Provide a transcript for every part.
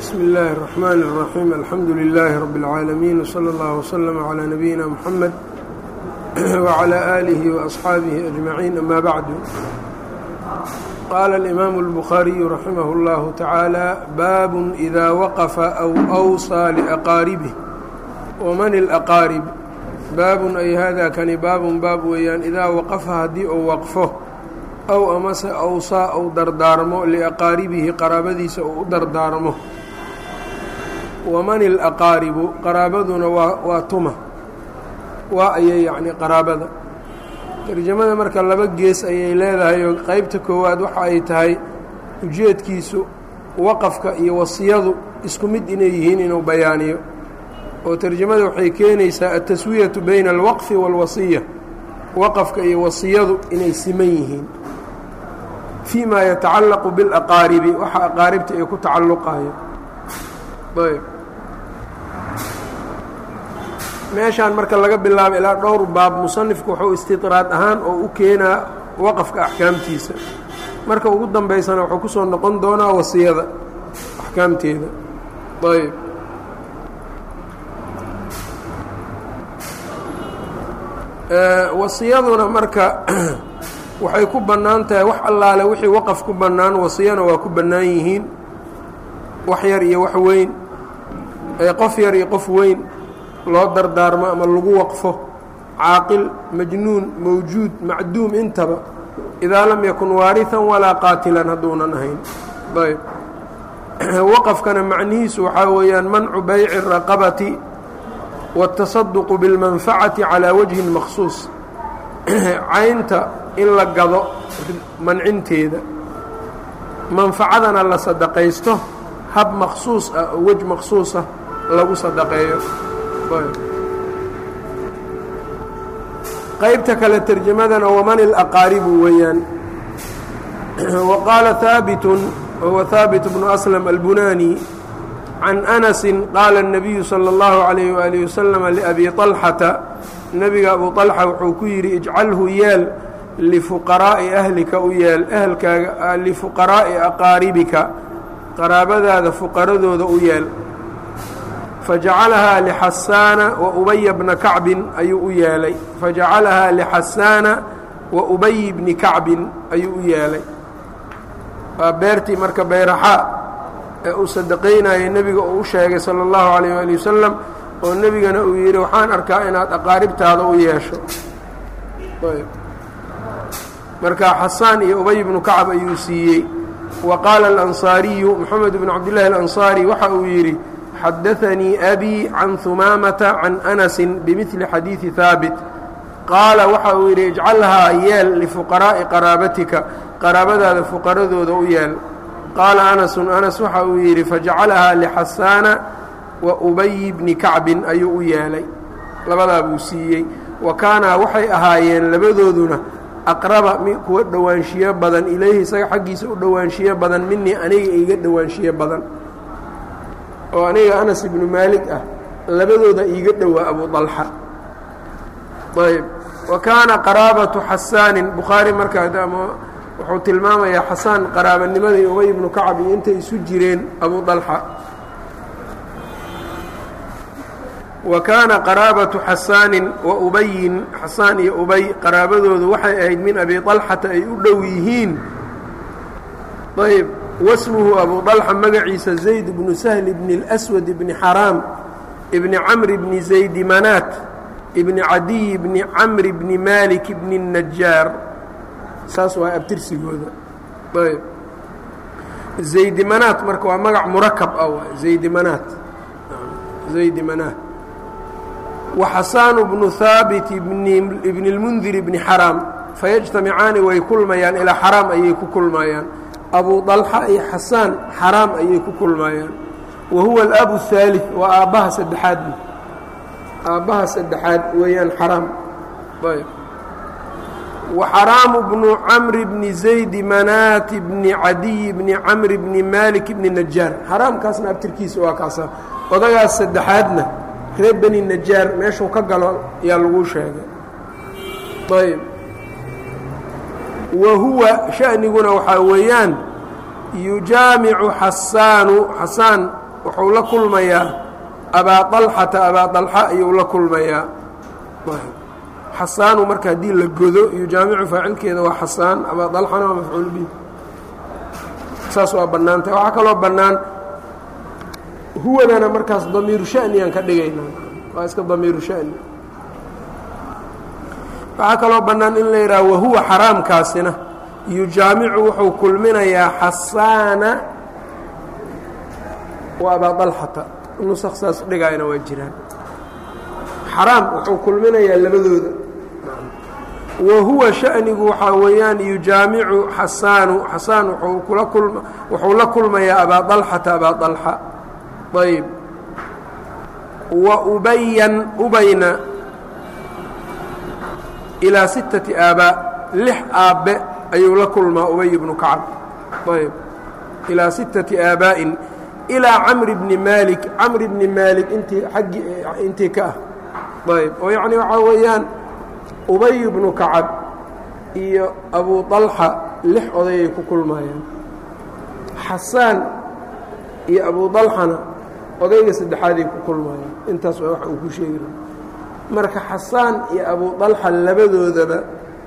bsmi اllahi الرحmn الرaxيim alxamdu لilaahi rab اlcaalamiin wslى اllah wslm عlى nabiyina mxamed wعlى آlihi وaصxaabihi أجmaciin ama bacdu qaala اlimaamu الbukhaariyu raximah اllahu tacaala baabun إida waqafa aw أwصىa liأqaaribih wman اlأqaarib baabun ay hada kani baabun baab weeyaan idaa waqafa haddii uu waqfo aw amase awsaa ou dardaarmo liaqaaribihi qaraabadiisa uu u dardaarmo waman ilaqaaribu qaraabaduna waa waa tuma waa ayay yacni qaraabada tarjamada marka laba gees ayay leedahay oo qeybta koowaad waxa ay tahay ujeedkiisu waqafka iyo wasiyadu isku mid inay yihiin inuu bayaaniyo oo tarjamada waxay keenaysaa altaswiyatu bayna alwaqfi wاlwasiya waqafka iyo wasiyadu inay siman yihiin fii ma yatacallaqu biاlaqaaribi waxa aqaaribta ay ku tacalluqayo ayb meeshaan marka laga bilaabo ilaa dhowr baab musanifku wuxuu istidraad ahaan oo u keenaa waqafka axkaamtiisa marka ugu dambaysana wuxuu ku soo noqon doonaa wasiyada axkaamteeda ayb wasiyaduna marka waxay ku bannaan tahay wax allaale wixii waqaf ku bannaan wasiyana waa ku bannaan yihiin wax yar iyo wax weyn qof yar iyo qof weyn loo dardaarmo ama lagu waqfo caaqil majnuun mawjuud macduum intaba idaa lam yakun waarihan walaa qaatilan hadduunan ahayn ayb waqafkana macnihiisu waxaa weeyaan mancu bayci raqabati wاtasaduqu biاlmanfacati calaa wajhin maksuus caynta in la gado mancinteeda manfacadana la sadaqaysto hab maksuus ah oo wej maksuusah lagu sadaqeeyo qaybta kale terjamadana waman ilaqaaribu weeyaan wa qaala haabitun wahuwa haabit bnu aslam albunani can anasi qaala الnabiyu salى اllahu عalayh waalih wasalam liabi طalxata nebiga abu طalxa wuxuu ku yidhi ijcalhu yeel lifuqaraa'i ahlika u yeel ehelkaaga lifuqaraa'i aqaaribika qaraabadaada fuqaradooda u yeel fajacalahaa lixasaana wa ubaya bna kacbin ayuu u yeelay fajacalahaa lixasaana wa ubayi bni kacbin ayuu u yeelay waa beertii marka bayraxaa ee uu sadaqaynayay nebiga uu u sheegay sala اllahu calayh waali wasalam oo nebigana uu yidhi waxaan arkaa inaad aqaaribtaada u yeesho marka xasaan iyo ubay bnu kacb ayuu siiyey wa qaala alansaariyu moxamed bnu cabdillahi alansaari waxa uu yidhi xadaanii abii can humaamata can anasin bimidli xadiidi haabit qaala waxa uu yidhi ijcalhaa yeel lifuqaraa'i qaraabatika qaraabadaada fuqaradooda u yeel qaala anasun anas waxa uu yidhi fajacalahaa lixasaana wa ubayi bni kacbin ayuu u yeelay labadaa buu siiyey wa kaanaa waxay ahaayeen labadooduna aqraba kuwa dhowaanshiyo badan ilayhi isaga xaggiisa u dhowaanshiyo badan minii aniga iga dhowaanshiyo badan oo aniga anas ibnu maalik ah labadooda iiga dhowaa abu dalxa ayb wa kaana qaraabatu xasaanin bukhaari markaa wuxuu tilmaamayaa xasaan qaraabanimadii ubay ibnu kacab iyo intay isu jireen abu dalxa wa kaana qaraabatu xasaanin wa ubayin xasaan iyo ubay qaraabadoodu waxay ahayd min abi dalxata ay u dhow yihiin ayb wasmuhu abu dalxa magaciisa zayd bnu sahli bni اlswad bni xaraam ibni camri bni zaydi manaat ibni cadiy bni camri bni malik bni الnajaar saas waa abtirsigooda ayb zaydi manaat marka waa magac murakab ah waay zaydi manaat zaydi manaat wa xasaanu bnu haabit ibni اlmundir bni xaraam fayajtamicaani way kulmayaan ilaa xaraam ayay ku kulmayaan abu dalxa iyo xasaan xaraam ayay ku kulmayaan wa huwa alabu الثaalث waa aabbaha saddexaad aabbaha saddexaad weeyaan xaraam ayb وxraamu bnu camri bni zaydi manaati bni cadiyi bni camri bni malik bni najaar xaraamkaasna abtirkiisa waa kaasa odagaas saddexaadna reer beni najaar meeshuu ka galo ayaa lagu sheegay ayb wa huwa shaniguna waxaa weeyaan yujaamicu xasaanu xasaan wuxuu la kulmayaa abaa طalxata abaa طalxa ayuu la kulmayaa xasaanu marka haddii la godo iyo jaamicu faacilkeeda waa xasaan abaa طalxana waa mafcuul bih saas waa bannaantah waxaa kaloo bannaan huwadana markaas damiiru sha'niyaan ka dhigaynaa waa iska damiiru sha'ni waxaa kaloo bannaan in la yidhaha wahuwa xaraamkaasina yujaamicu wuxuu kulminayaa xasaana wa abaa dalxata nusaq saas dhigaayana waa jiraan xaraam wuxuu kulminayaa labadooda wa huwa sha'nigu waxaa weeyaan yujaamicu xasaanu xasaan wuxuu kula kulma wuxuu la kulmayaa abaa dalxata abaa dalxa ayb wa ubayan ubayna ilaa sittati aabaa lix aabbe ayuu la kulmaa ubay bnu kacab ayb ilaa sittati aabaa'in ilaa camri bni maalik camri bni maalik intii aggii intii ka ah ayb oo yacni waxaa weeyaan ubay bnu kacab iyo abu طalxa lix odayay ku kulmayaan xasaan iyo abu طalxana odayga saddexaaday ku kulmayaan intaas waa waxa uu ku sheegi laha marka xasaan iyo abu طalxa labadoodaba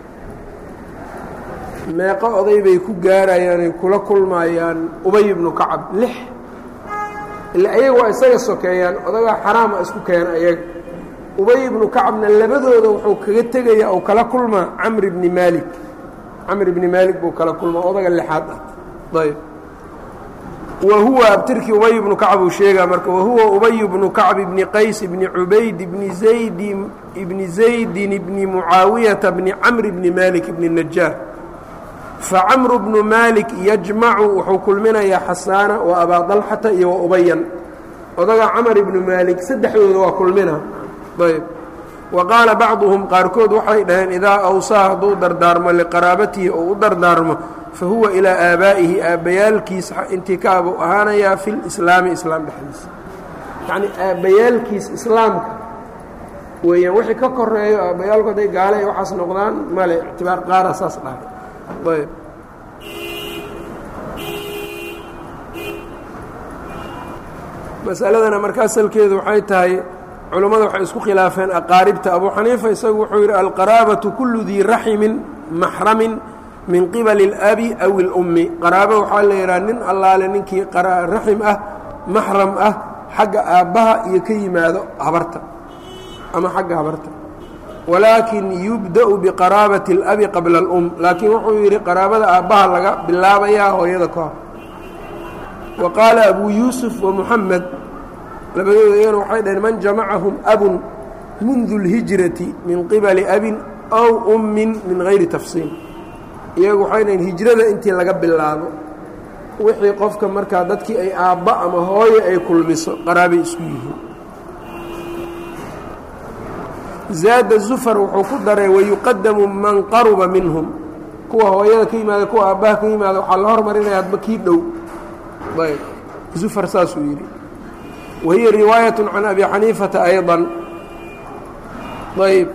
meeqo oday bay ku gaarayaan ay kula kulmayaan ubay bnu kacab lix ila ayaga waa isaga sokeeyaan odagaa xaraama isku keena ayaga ubay ibnu kacabna labadooda wuxuu kaga tegaya ou kala kulmaa camri bni maalik camri bni maalik buu kala kulmaa odaga lixaad ah ayb wa huwa abtirkii ubay ibnu kacab uu sheegaa marka wahuwa ubay bnu kacb ibni qays ibni cubayd ibni zayd ibni zaydin ibni mucaawiyata bni camri bni maalik ibni najaar facamru bnu maalik yajmacu wuxuu kulminayaa xasaana wa abaa dalxata iyo wa ubayan odaga camar ibnu maalik saddexdooda waa kulmina ayb wa qaala bacduhum qaarkood waxay dhaheen idaa awsaa hadduu dardaarmo liqaraabatihi ou u dardaarmo fa huwa ilaa aabaa'ihi aabbayaalkiisa intii ka abuu ahaanayaa fi lislaami islaam dhexdiisa yacnii aabbayaalkiis islaamka weeyaan wixii ka koreeyo aabbayaalku hadday gaale ay waxaas noqdaan male ictibaar qaara saas dhahay ayb masaladana marka asalkeedu waxay tahay culummada waxay isku khilaafeen aqaaribta abu xaniifa isagu wuxuu yidhi alqaraabatu kullu dii raximin maxramin min qibali اlabi aw اlummi qaraabo waxaa la yidhaha nin allaale ninkii raxim ah maxram ah xagga aabbaha iyo ka yimaado habarta ama xagga habarta walaakin yubda'u biqaraabati اlabi qabla اlum laakiin wuxuu yidhi qaraabada aabbaha laga bilaabayaa hooyada ka hor wa qaala abu yuusuf wa muxamed labadooda iyana waxay dhaheen man jamacahum abun mundu اlhijrati min qibali abin aw ummin min gayri tafsiil iyagu waxay dhaheen hijrada intii laga bilaabo wixii qofka markaa dadkii ay aabba ama hooye ay kulmiso qaraabay isku yihiin zaada zufar wuxuu ku daray wayuqadamu man qaruba minhum kuwa hooyada ka yimaada kuwa aabbaha ka yimaada waxaa la hormarinaya hadba kii dhow ayb zufar saasuu yidhi wahiya riwaayaة can abi xaniifata ayضا ayb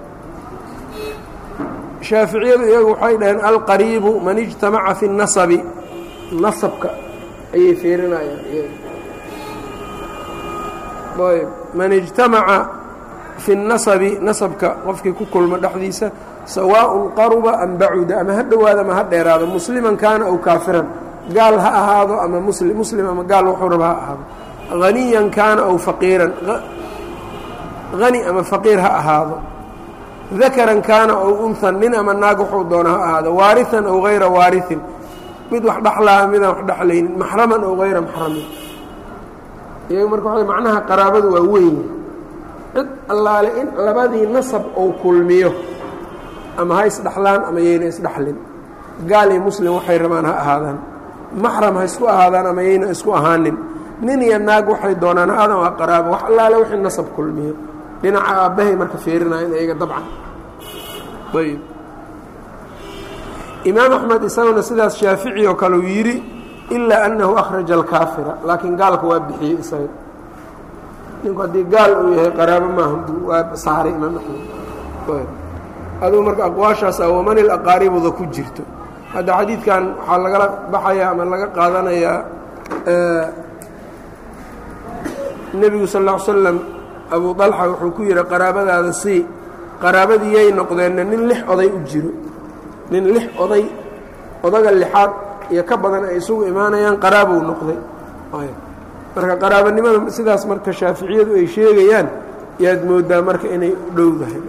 shaaficiyadu iyagu waxay dhaheen alqariibu man ijtamaca fi الnasabi nasabka ayay fiirinayaan ayb man ijtamaca fi الnasabi nasabka qofkii ku kulmo dhexdiisa sawaaء qaruba am bacuda ama ha dhowaada ama ha dheeraado musliman kaana aw kaafiran gaal ha ahaado ama muslim muslim ama gaal wuxuu raba ha ahaado haniyan kaana aw faqiiran hani ama faqiir ha ahaado dakaran kaana aw unhan nin ama naag wuxuu doona ha ahaado waariثan aw hayra waariثin mid wax dhexlaa midaan wax dhexlaynin maxraman aw hayra maxramin iyaga marka waa macnaha qaraabadu waa weyn cid allaale in labadii nasab ou kulmiyo ama ha isdhexlaan ama yayna isdhexlin gaal iyo muslim waxay rabaan ha ahaadaan maxram ha isku ahaadaan ama yayna isku ahaanin nin iyo naag waxay doonaan ha-adan waa qaraabo wax allaale wixii nasab kulmiyo dhinaca aabbahay marka fiirinayan iyaga dabcan ayb imaam axmed isaguna sidaas shaafici oo kale uu yidhi ilaa annahu akhraja alkaafira laakiin gaalka waa bixiyey isaga ninku haddii gaal uu yahay qaraabo maaha waa saaray imaam axmed adugu marka aqwaashaasa waman ilaqaaribuda ku jirto hadda xadiidkan waxaa lagala baxayaa ama laga qaadanayaa nebigu sal ll ly slam abuu dalxa wuxuu ku yidhi qaraabadaada sii qaraabadii yay noqdeenna nin lix oday u jiro nin lix oday odaga lixaad iyo ka badan ay isugu imaanayaan qaraabou noqday marka qaraabanimada sidaas marka shaaficiyadu ay sheegayaan yaad moodaa marka inay u dhowdahay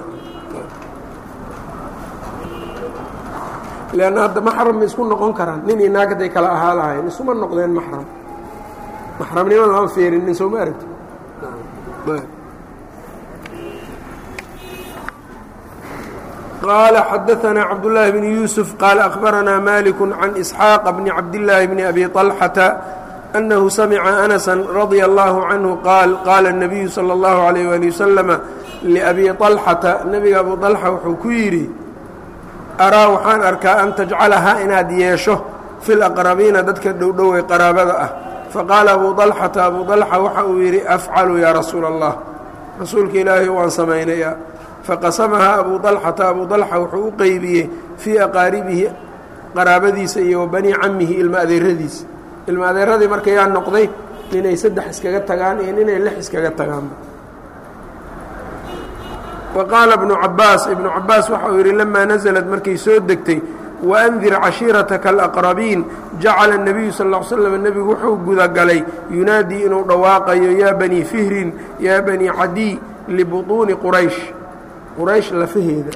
leanna hadda maxram ma isku noqon karaan nin iyo naag hadday kala ahaa lahayn isuma noqdeen maxram maxramnimo lama feerinin soo ma aragti qال xdثna cبداللahi بن يوسف qال أخبرnا مالك عن إسحاaq بن cabداللahi بن أbي طلحة أنه سمع أنسا رضي الله عنه qاaل qاla النبiyu slى الlه عليه ولي وسلم لأbي طلحةa nebiga abu طلحة wuxuu ku yidhi araa waxaan arkaa an تجcalaha inaad yeesho في الأqرaبيina dadka dhowdhowey qaraabada ah faqاala abu طلحةa abu طلحة waxa uu yidhi أfعlu ya rasuul الlah rasuulka ilaahay waan samaynaya faqasamahaa abu dalxata abu dalxa wuxuu u qeybiyey fii aqaaribihi qaraabadiisa iyo wa banii camihi ilma adeeradiisa ilma adeeradii marka yaa noqday ninay saddex iskaga tagaan iyo ninay lix iskaga tagaanba wa qaala ibnu cabaas ibnu cabaas waxa uu yidhi lamaa nasalad markay soo degtay waandir cashiirataka alaqrabiin jacala الnabiyu sal ll ly slam nebigu wuxuu gudagalay yunaadii inuu dhawaaqayo yaa banii fihrin yaa banii cadiy libuطuuni quraysh quraysh lafaheeda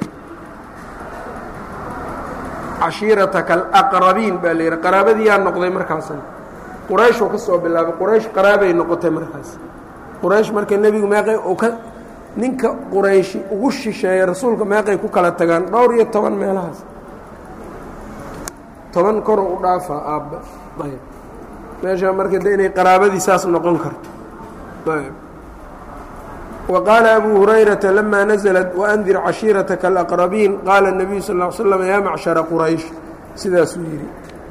cashiirataka alaqrabiin baa la yidhi qaraabadiyaa noqday markaasna qurayshuu ka soo bilaabay quraysh qaraabay noqotay markaas quraysh marka nebigu meeqay uu ka ninka qurayshi ugu shisheeya rasuulka meeqay ku kala tagaan dhowr iyo toban meelahaas toban koroo u dhaafaa aabba ayb meesha marka de inay qaraabadii saas noqon karto ayb وqاaل أbو هurayرaةa لma نزلت وأndir caشhiiرaتka الأqربيin qaala النبiyu sl اه sلم ya macشhaرa qurayش sidaasuu yidhi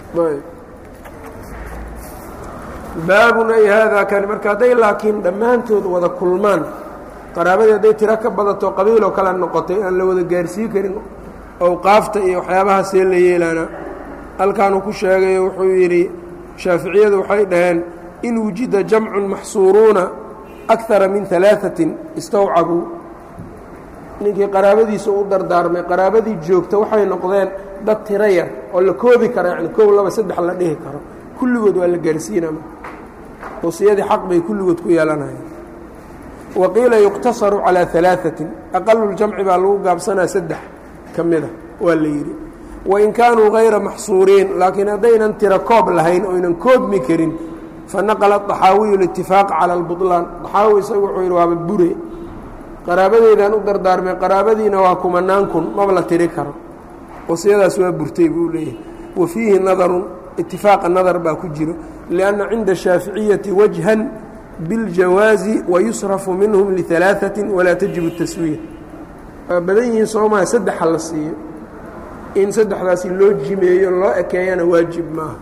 baabun ay haadaa kani marka hadday laakiin dhammaantood wada kulmaan qaraabadii hadday tiro ka badato qabiiloo kala noqotay aan la wada gaarsiin karin owqaafta iyo waxyaabahaasee la yeelaana halkaanuu ku sheegayo wuxuu yidhi shaaficiyadu waxay dhaheen in wujida jamcu maxsuuruuna akara min alaaثatin istawcabuu ninkii qaraabadiisa u dardaarmay qaraabadii joogta waxay noqdeen dad tiro yar oo la koobi kara yani kow laba saddex la dhihi karo kulligood waa la gaarsiinama wasiyadii xaq bay kulligood ku yeelanayaan wa qiila yuqtasaru calىa alaaثatin aqaluljamci baa lagu gaabsanaa saddex ka mida waa la yidhi wain kaanuu hayra maxsuuriin laakiin haddaynan tiro koob lahayn oynan koobmi karin fanaqla طaxaawiyu اlاtifaaq calى اlbuطlaan طaxaawi isagu wuxuu yidhi waaba bure qaraabadeedaan u dardaarmay qaraabadiina waa kumanaan kun maba la tiri karo wasiyadaas waa burtay buu leeyahay wa fiihi nadarun itifaaqa nadar baa ku jiro lianna cinda shaaficiyati wajhan biاljawaazi wayusrafu minhum liثalaaثaةi walaa tajibu الtaswiya waa badan yihiin soomaa saddexa la siiyo in saddexdaasi loo jimeeyo loo ekeeyana waajib maaha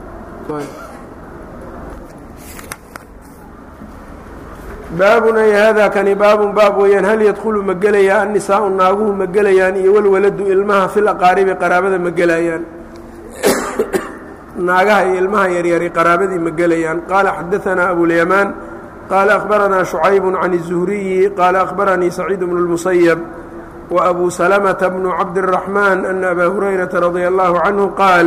baabun ay haadaa kani baabun baab weeyaan hal yadkhulu ma gelayaa annisaau naaguhu ma gelayaan iyo walwaladu ilmaha fil aqaaribi qaraabada ma gelayaan naagaha iyo ilmaha yaryari qaraabadii ma gelayaan qaala xadaanaa abulyamaan qaala akhbaranaa shucayb can الzuhriyi qaala akhbaranii saciid bnu اlmusayab wa abu salamata bnu cabdالraxmaan ana abaa hurayrata radia allahu canhu qaal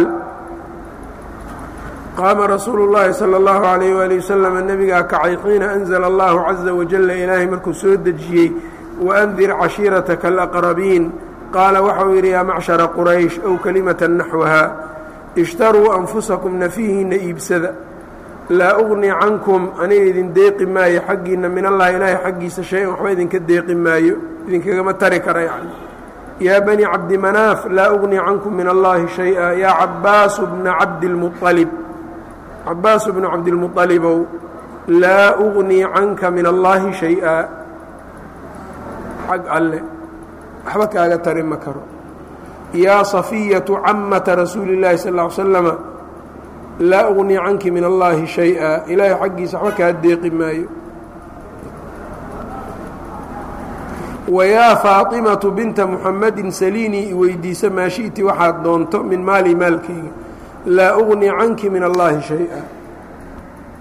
qaama rasuulu اllaahi salى اllahu عalayh wali waslama nebigaa kacay xiina anzla allahu caza wajala ilaahay markuu soo dejiyey waandir cashiirataka alaqrabiin qaala waxau yidhi yaa macshara quraysh ow kelimata naxwaha ishtaruu anfusakum nafihiinna iibsada laa ugni cankum aniga idin deeqi maayo xaggiinna min allahi ilaahay xaggiisa shay-an waxba idinka deeqi maayo idinkagama tari kara yacni yaa bani cabdimanaaf laa ugni cankum min allahi shay-a yaa cabaasu bna cabdilmualib cabaasu bnu cabdilmualibow laa ugnii canka min allaahi shay-a xag alle waxba kaaga tari ma karo yaa safiyatu camata rasuuli اllaahi sal ll ly slama laa ugnii canki min allaahi shay-a ilaahay xaggiisa waxba kaa deeqi maayo wayaa faatimatu binta muxamadin saliinii iweydiisa maa shi'ti waxaad doonto min maali maalkayga laa ugnii canki min allaahi shay-a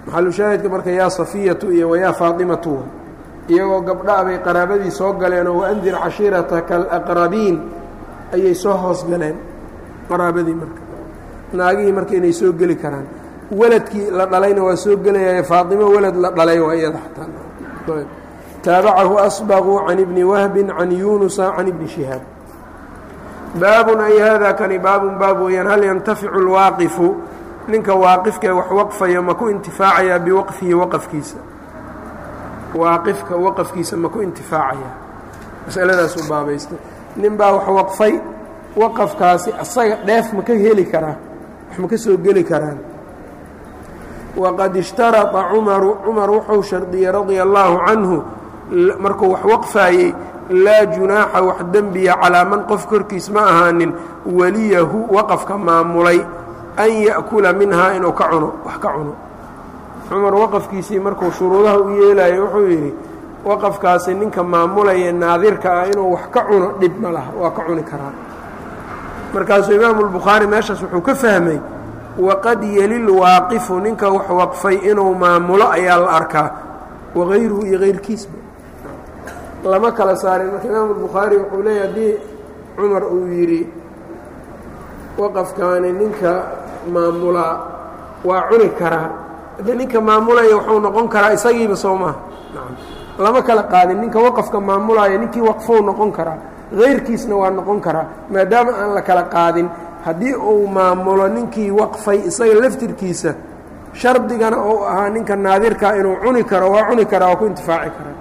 maxalushaahidka marka yaa safiyatu iyo wayaa faatimatu iyagoo gabdha bay qaraabadii soo galeenoo waandir cashiirataka alaqrabiin ayay soo hoos galeen qaraabadii marka naagihii marka inay soo geli karaan weladkii la dhalayna waa soo gelayaye faaطimo welad la dhalay waa iyada xataa taabacahu asbaqu can ibni wahbin can yunusa can ibni shihaab baabun ay hada kani baabun baab weeyaan hal yantaficu اlwaaqifu ninka waaqifkae wax waqfaya ma ku intifaacayaa biwaqfihi waqafkiisa waaqifka waqafkiisa ma ku intifaacaya masaladaasuu baabaystay nin baa wax waqfay waqafkaasi asaga dheef ma ka heli karaa wax ma ka soo geli karaan waqad ishtarطa cumaru cumar wuxuu shardiyey radia allaahu canhu markuu wax waqfaayey laa junaaxa wax dembiya calaa man qof korkiis ma ahaanin weliyahu waqafka maamulay an ya'kula minhaa inuu ka cuno wax ka cuno cumar waqafkiisii markuu shuruudaha u yeelayo wuxuu yidhi waqafkaasi ninka maamulaya naadirka ah inuu wax ka cuno dhib ma laha waa ka cuni karaa markaasuu imaamu lbukhaari meeshaas wuxuu ka fahmay waqad yelil waaqifu ninka wax waqfay inuu maamulo ayaa la arkaa wagayruhu iyo kayrkiisba lama kala saarin marka imaamu lbukhaari wuxuu leeyahy haddii cumar uu yidhi waqafkaani ninka maamulaa waa cuni karaa haddii ninka maamulaya wuxuu noqon karaa isagiiba soo maha lama kala qaadin ninka waqafka maamulaya ninkii waqfou noqon karaa kayrkiisna waa noqon karaa maadaama aan la kala qaadin haddii uu maamulo ninkii waqfay isaga laftirkiisa shardigana ou ahaa ninka naadirkaa inuu cuni karo waa cuni karaa waa ku intifaaci karaa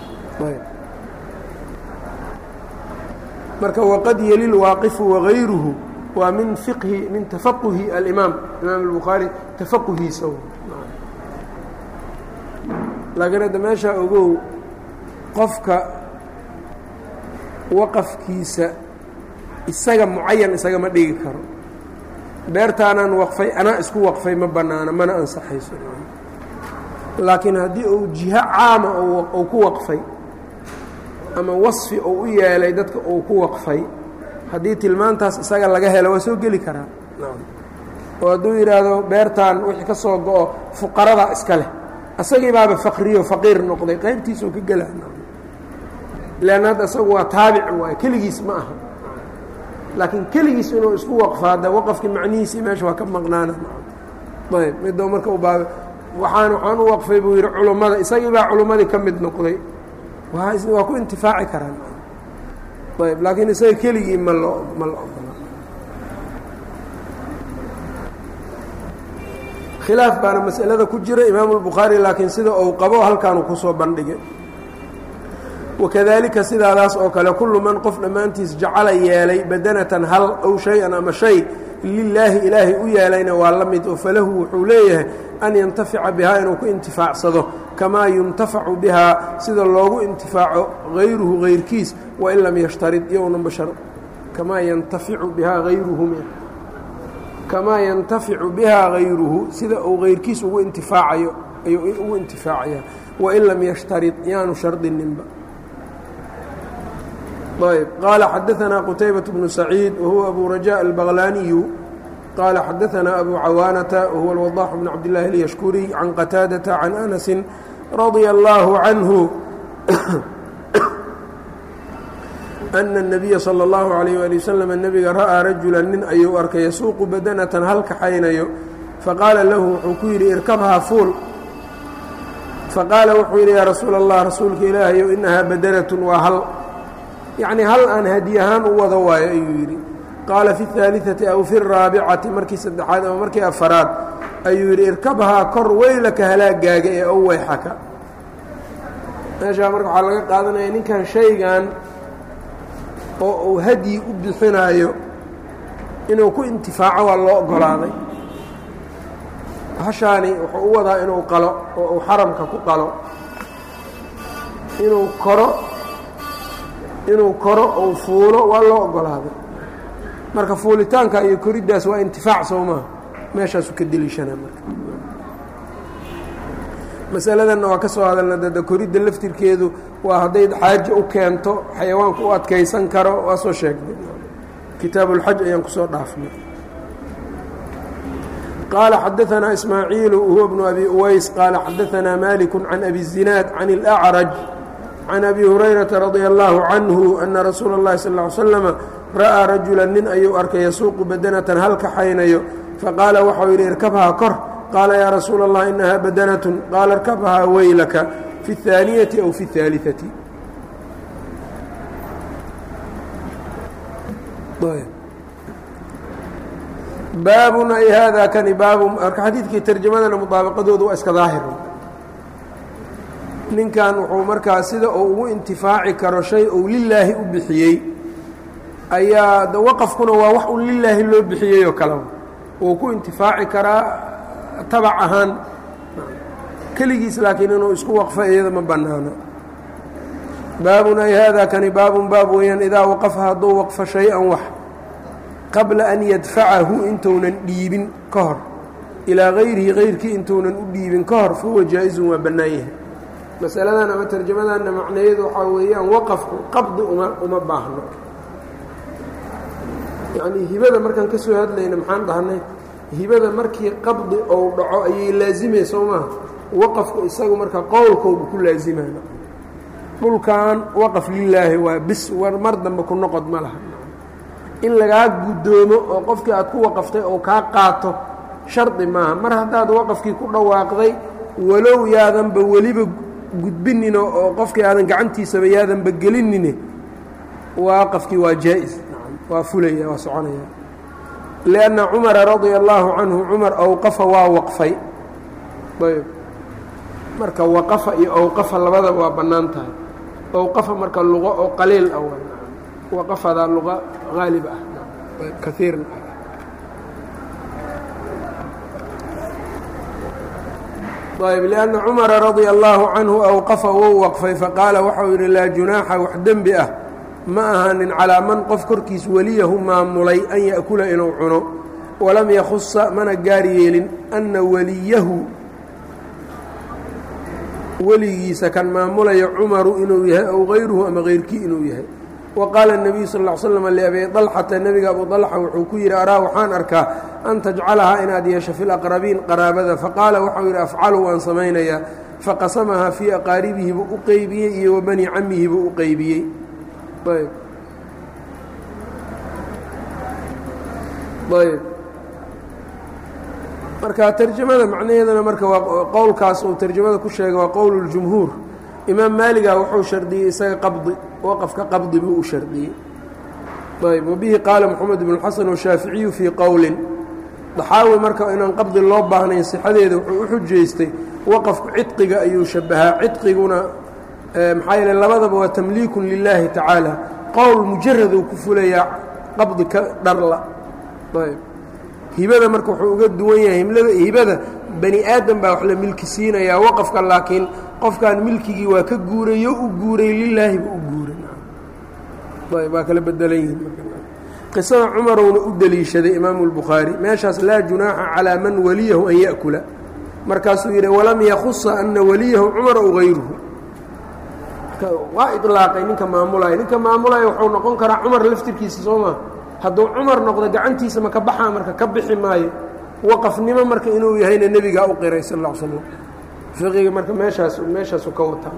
marka waqad yelil waaqifu wagayruhu waa min fiqhi min tafaquhi alimaam imaam albukhaari tafaquhiisa laakiin hadda meeshaa ogow qofka waqafkiisa isaga mucayan isagama dhigi karo beertaanaan waqfay anaa isku waqfay ma bannaana mana ansaxayso laakiin haddii uu jiho caama uu ku waqfay ama wasfi uu u yeelay dadka uu ku waqfay haddii tilmaantaas isaga laga helo waa soo geli karaa oo hadduu yidhaahdo beertaan wixii ka soo go-o fuqaradaa iska leh asagii baaba faqriyo faqiir noqday qaybtiisuu ka gelaa leanna hadda isagu waa taabic waay keligiis ma aha laakiin keligiis inuu isku waqfaada waqafkii macnihiisii meesha waa ka maqnaana ayb middo marka u baaba waxaan waxaan u waqfay buu yidhi culummada isagii baa culummadii ka mid noqday waa ku intifaaci karaan ayb laakiin isaga keligii ma loo ma la ogola khilaaf baana masalada ku jira imaamu lbukhaari laakiin sida uu qabo halkaanu kusoo bandhigay wakadalika sidaadaas oo kale kullu man qof dhammaantiis jacala yeelay badanatan hal ow shay-an ama shay lilaahi ilaahay u yeelayna waa la mid oo falahu wuxuu leeyahay an yantafica bihaa inuu ku intifaacsado kamaa yuntafacu bihaa sida loogu intifaaco hayruhu hayrkiis wain lam yashtarid yownan bashar kamaa yantaficu bihaa hayruhu kamaa yantaficu bihaa hayruhu sida uu hayrkiis ugu intifaacayo ayuu ugu intifaacaya wain lam yashtarid yaanu shardininba ayb qaala xadaanaa qutaybaة bnu saciid wahuwa abu rajaء albaqlaaniyu qaala xadaanaa abu cawaanata wahuwa alwadax bn cabdillaahi اlyashkuriy can qataadata can anasi radia allaahu canhu ana الnabiya salى اllahu عalayh ali waslm nebiga ra'aa rajula nin ayuu arkay yasuuqu badanatan hal kaxaynayo faqaala lahu wuxuu ku yidhi irkabhaa fuul faqaala wuxuu yidhi yaa rasuul allah rasuulka ilaahayow inahaa badanatun waa hal yacni hal aan hadi ahaan u wado waayo ayuu yidhi qaala fi اhaaliثati aw fi الraabicati markii saddexaad ama markii afaraad ayuu yidhi irkabhaa kor weylaka halaagaaga ee ow weyxaka meeshaa marka waxaa laga qaadanaya ninkan shaygan oo uu hadyi u bixinaayo inuu ku intifaaco waa loo ogolaaday hashaani wuxuu u wadaa inuu qalo oo uu xaramka ku qalo inuu koro inuu koro ou fuulo waa loo ogolaaday marka fuulitaanka iyo koriddaas waa intifaac soo maha meeshaasu ka deliishanaa marka masaladanna waa ka soo hadalna dada koridda laftirkeedu waa hadday xaaje u keento xayawaanku u adkaysan karo waa soo sheegnay kitaabuulxaj ayaan kusoo dhaafnay qaala xadaanaa ismaaciilu huwa bnu abi uways qaala xadaanaa maliku can abi الzinaad can اlأcraj can abi hurayrata radia allahu canhu ana rasuula اllahi sal ly slama ra'aa rajula nin ayuu arkay yasuuqu badanatan hal kaxaynayo faqaala waxau yidhi irkabhaa kor qaala yaa rasuula allah inahaa badanatun qaala irkabhaa weylaka fi اhaaniyati aw fi اhaaliثati baabun ay haadaa kani baabu marka xadiidkii tarjamadana mudaabaqadooda waa iska daahir ninkan wuxuu markaa sida uu ugu intifaaci karo shay uu lilaahi u bixiyey ayaa waqafkuna waa wax uu lilaahi loo bixiyey oo kaleba wuu ku intifaaci karaa tabac ahaan keligiis laakiin inuu isku waqfo iyada ma bannaano baabun ay haadaa kani baabun baab weeyaan idaa waqafa hadduu waqfo shay-an wax qabla an yadfacahu intuunan dhiibin ka hor ilaa hayrihi hayrkii intuunan u dhiibin ka hor fahuwa jaa-izun waa bannaan yahay masaladan ama tarjamadanna macnayeedu waxaa weeyaan waqafku qabdi uma uma baahno yacnii hibada markaan ka soo hadlayna maxaan dhahnay hibada markii qabdi ou dhaco ayay laazimay soo maaha waqafku isagu marka qowlkoobu ku laazimana dhulkan waqaf lilaahi waa bis war mar dambe ku noqod ma laha in lagaa guddoomo oo qofkii aad ku waqaftay oo kaa qaato shardi maaha mar haddaad waqafkii ku dhawaaqday walow yaadanba weliba gudbinino oo qofkii aadan gacantiisaba yaadanba gelinine waqafkii waa jaa-is waa fulaya waa soconaya lianna cumara radia allaahu canhu cumar awqafa waa waqfay ayb marka waqafa iyo awqafa labadaba waa bannaan tahay awqafa marka luqo oo qaliil ah waqafadaa luqa haalib ah kaiirna ayb lianna cumara radia allaahu canhu awqafa wou waqfay faqaala waxau yidhi laa junaaxa wax dembi ah ma ahaanin calaa man qof korkiis weliyahu maamulay an ya'kula inuu cuno walam yakhusa mana gaar yeelin anna weliyahu weligiisa kan maamulaya cumaru inuu yahay ow hayruhu ama hayrkii inuu yahay wa qaala الnabiyu sal ll slam liabi dalxata nebiga abu dalxa wuxuu ku yidhi araa waxaan arkaa an tajcalahaa inaad yeesho fi laqrabiin qaraabada faqaala waxau yidhi afcalu waan samaynayaa faqasamahaa fii aqaaribihi buu u qeybiyey iyo wa bani camihi buu u qeybiyey ayb ayb marka tarjamada macnaheedana marka waa qowlkaas uu tarjamada ku sheegay waa qowl اljumhuur imaam maaliga wuxuu shardiyey isaga qabdi waqafka qabdi buu u shardiyey ayb wabihi qaala moxamed bnu xasan washaaficiyu fii qowlin daxaawi marka inaan qabdi loo baahnayn sixadeeda wuxuu u xujaystay waqafku cidqiga ayuu shabahaa cidqiguna maxaa yeele labadaba waa tamliikun lilaahi tacaala qowl mujaraduu ku fulayaa qabdi ka dharla ayb hibada marka wuxuu uga duwan yahay himlada hibada bani aadam baa wax la milki siinayaa waqafka laakiin qofkan milkigii waa ka guurayo u guuray lilaahi buu u guuray ayb waa kala bedelan yihiin qisada cumarowna u deliishaday imaamu اlbukhaari meeshaas laa junaaxa calaa man waliyahu an ya'kula markaasuu yidhi walam yakhusa ana waliyahu cumar ow hayruhu waa ilaaqay ninka maamulaya ninka maamulaya wuxuu noqon karaa cumar laftirkiisa soo maa hadduu cumar noqdo gacantiisa maka baxaa marka ka bixi maayo waqafnimo marka inuu yahayna nebigaa u qiray sal ا l slam fiqiga marka meeshaas meeshaasu ka wataa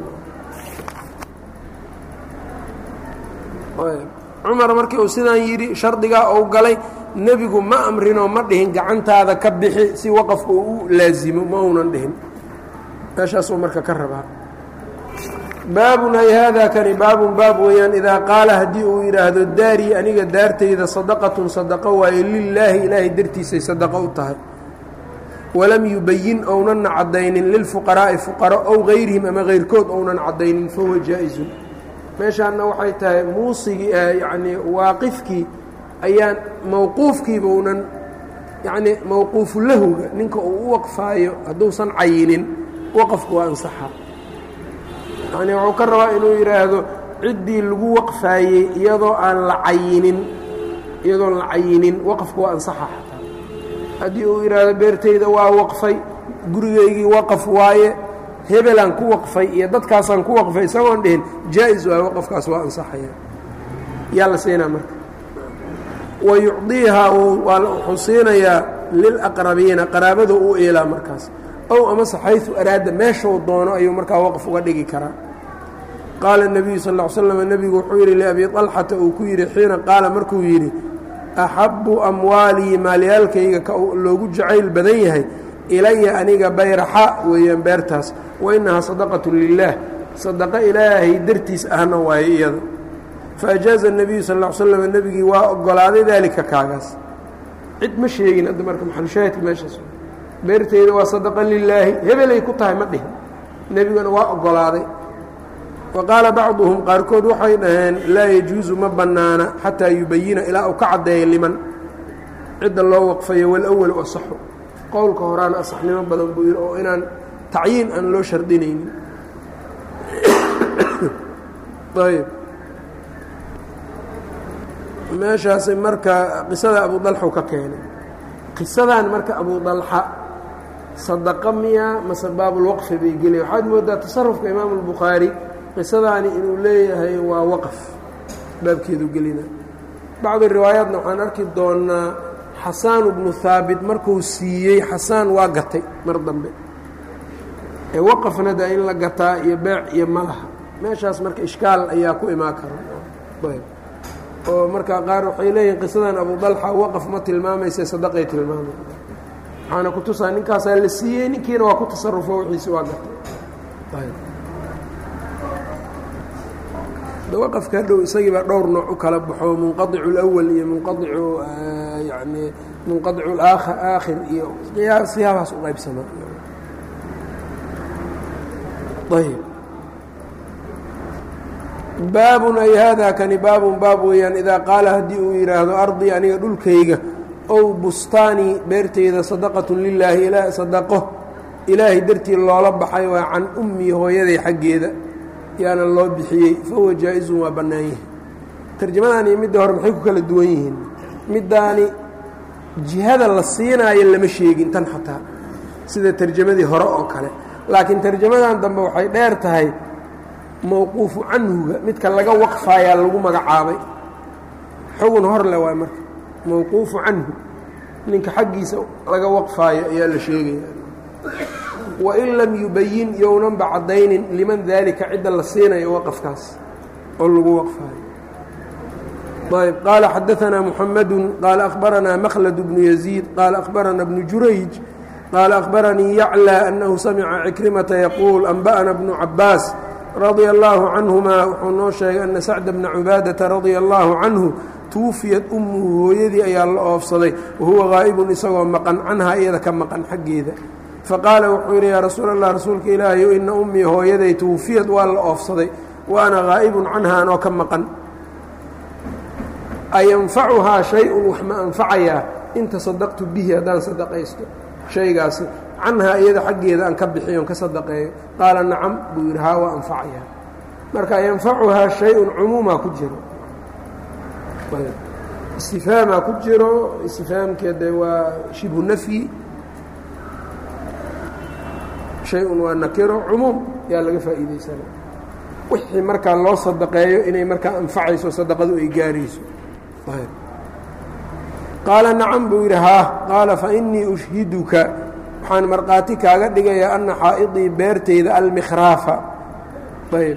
cumar markii uu sidaan yidhi shardigaa uu galay nebigu ma amrinoo ma dhihin gacantaada ka bixi si waqafka uu u laazimo ma uunan dhihin meeshaasuu marka ka rabaa baabun ay haadaa kani baabun baab weeyaan idaa qaala haddii uu yidhaahdo daarii aniga daartayda sadaqatun sadaqo waaye lilaahi ilaahay dartiisay sadaqo u tahay walam yubayin ownanna caddaynin lilfuqaraa'i fuqaro ow hayrihim ama hayrkood ownan caddaynin fahuwa jaa-isun meeshaanna waxay tahay muusigii yacnii waaqifkii ayaan mawquufkiiba unan yacnii mawquufu lahuga ninka uu u waqfaayo hadduusan cayinin waqafku waa ansaxa yacnii wuxuu ka rabaa inuu yidhaahdo ciddii lagu waqfaayey iyadoo aan la cayinin iyadoon la cayinin waqafku waa ansaxa xataa haddii uu yidhaahdo beertayda waa waqfay gurigaygii waqaf waaye hebelaan ku waqfay iyo dadkaasaan ku waqfay isagoon dhihin jaa-is waaye waqafkaas waa ansaxaya yaa la siinaa marka wa yucdiihaa wuxuu siinayaa lilaqrabiina qaraabada u eelaa markaas ow amase xayثu araada meeshuu doono ayuu markaa waqf uga dhigi karaa qaala الnabiyu sal ا slm nebigu wuxuu yidhi liabi طalxata uu ku yidhi xiina qaala markuu yidhi axabu amwaalii maalyaalkayga ka loogu jacayl badan yahay ilaya aniga bayraxa weeyaan beertaas wainahaa sadaqaة lilah sadaqo ilaahay dartiis ahna waaye iyada faajaaza الnabiyu sal ا slm nebigii waa ogolaaday daalika kaagaas cid ma sheegin hadda marka maxalushaahidka meeshaas beerteyda waa sadaqa lilaahi hebelay ku tahay ma dhihin nebiguna waa ogolaaday wa qaala bacduhum qaarkood waxay dhaheen laa yajuusu ma bannaana xataa yubayina ilaa uu ka caddeeya liman cidda loo waqfayo walawalu asaxu qowlka horaana asaxnimo badan buu yidhi oo inaan tacyiin aan loo shardinaynin ayb meeshaasi marka qisada abu dalxu ka keenay qisadan marka abu dalxa sadaqa miya mase baabulwaqfi bay gelaya waxaad moodaa tasarufka imaamu albukhaari qisadaani inuu leeyahay waa waqf baabkeedu gelina bacdi riwaayaatna waxaan arki doonaa xasaan bnu haabit markuu siiyey xasaan waa gatay mar dambe ee waqafna da in la gataa iyo beec iyo malaha meeshaas marka ishkaal ayaa ku imaan kara oo marka qaar waxay leeyihin qisadan abu dalxa waqaf ma tilmaamayse sadaqay tilmaamay waxaana ku tusaa ninkaasaa la siiyey ninkiina waa ku tasarufo wixiisi waa gatay waqafka hadhow isagiibaa dhowr nooc u kala baxo munqadicu اlأwal iyo munqadicu yani munqadicu aakhir iyo siyaabahaas u qaybsama ayb baabun ay haadaa kani baabun baab weeyaan idaa qaala haddii uu yidhaahdo ardii aniga dhulkayga ow bustaanii beerteyda sadaqatu lilaahi sadaqo ilaahay dartii loola baxay waa can ummii hooyaday xaggeeda yaana loo bixiyey fahuwa jaa-izun waa bannaan yahay tarjamadan iyo midda hore maxay ku kala duwan yihiin middaani jihada la siinaayo lama sheegin tan xataa sida tarjamadii hore oo kale laakiin tarjamadan dambe waxay dheer tahay mowquufu canhuga midka laga waqfaayaa lagu magacaabay xugun hor le waay marka mowquufu canhu ninka xaggiisa laga waqfaayo ayaa la sheegaya wain lam yubayin yownanba caddaynin liman daalika cidda la siinayo waqafkaas oo lagu waqfaayo ayb qaala xadaanaa muxamadu qaala akhbaranaa makhlad bnu yaziid qaala akhbarana bnu jurayj qaala akhbaranii yaclى annahu samica cikrimata yaquul anba'ana bnu cabaas radia allaahu canhuma wuxuu noo sheegay ana sacda bna cubaadata radia allaahu canhu tuufiyad ummuhu hooyadii ayaa la oofsaday wahuwa gaa'ibun isagoo maqan canhaa iyada ka maqan xaggeeda faqaala wuxuu yidhi yaa rasuul allah rasuulka ilaahayo ina ummii hooyaday tuufiyad waa la oofsaday wa ana gaa'ibun canha anoo ka maqan ayanfacuhaa shay-un wax ma anfacayaa in tasadaqtu bihi haddaan sadaqaysto shaygaasi canhaa iyada xaggeeda aan ka bixiyon ka sadaqeeyo qaala nacam buu yidhi haa waa anfacayaa marka yanfacuhaa shay-un cumuumaa ku jiro istifhaamaa ku jiro istifhaamkeede waa shibhu nafyi shay-un waa nakiro cumuum yaa laga faa'iidaysana wixii markaa loo sadaqeeyo inay markaa anfacayso sadaqadu ay gaarayso qaala nacam buu yidhi haa qaala fa innii ushhiduka waxaan markhaati kaaga dhigayaa anna xaa'idii beertayda almikhraafa ayb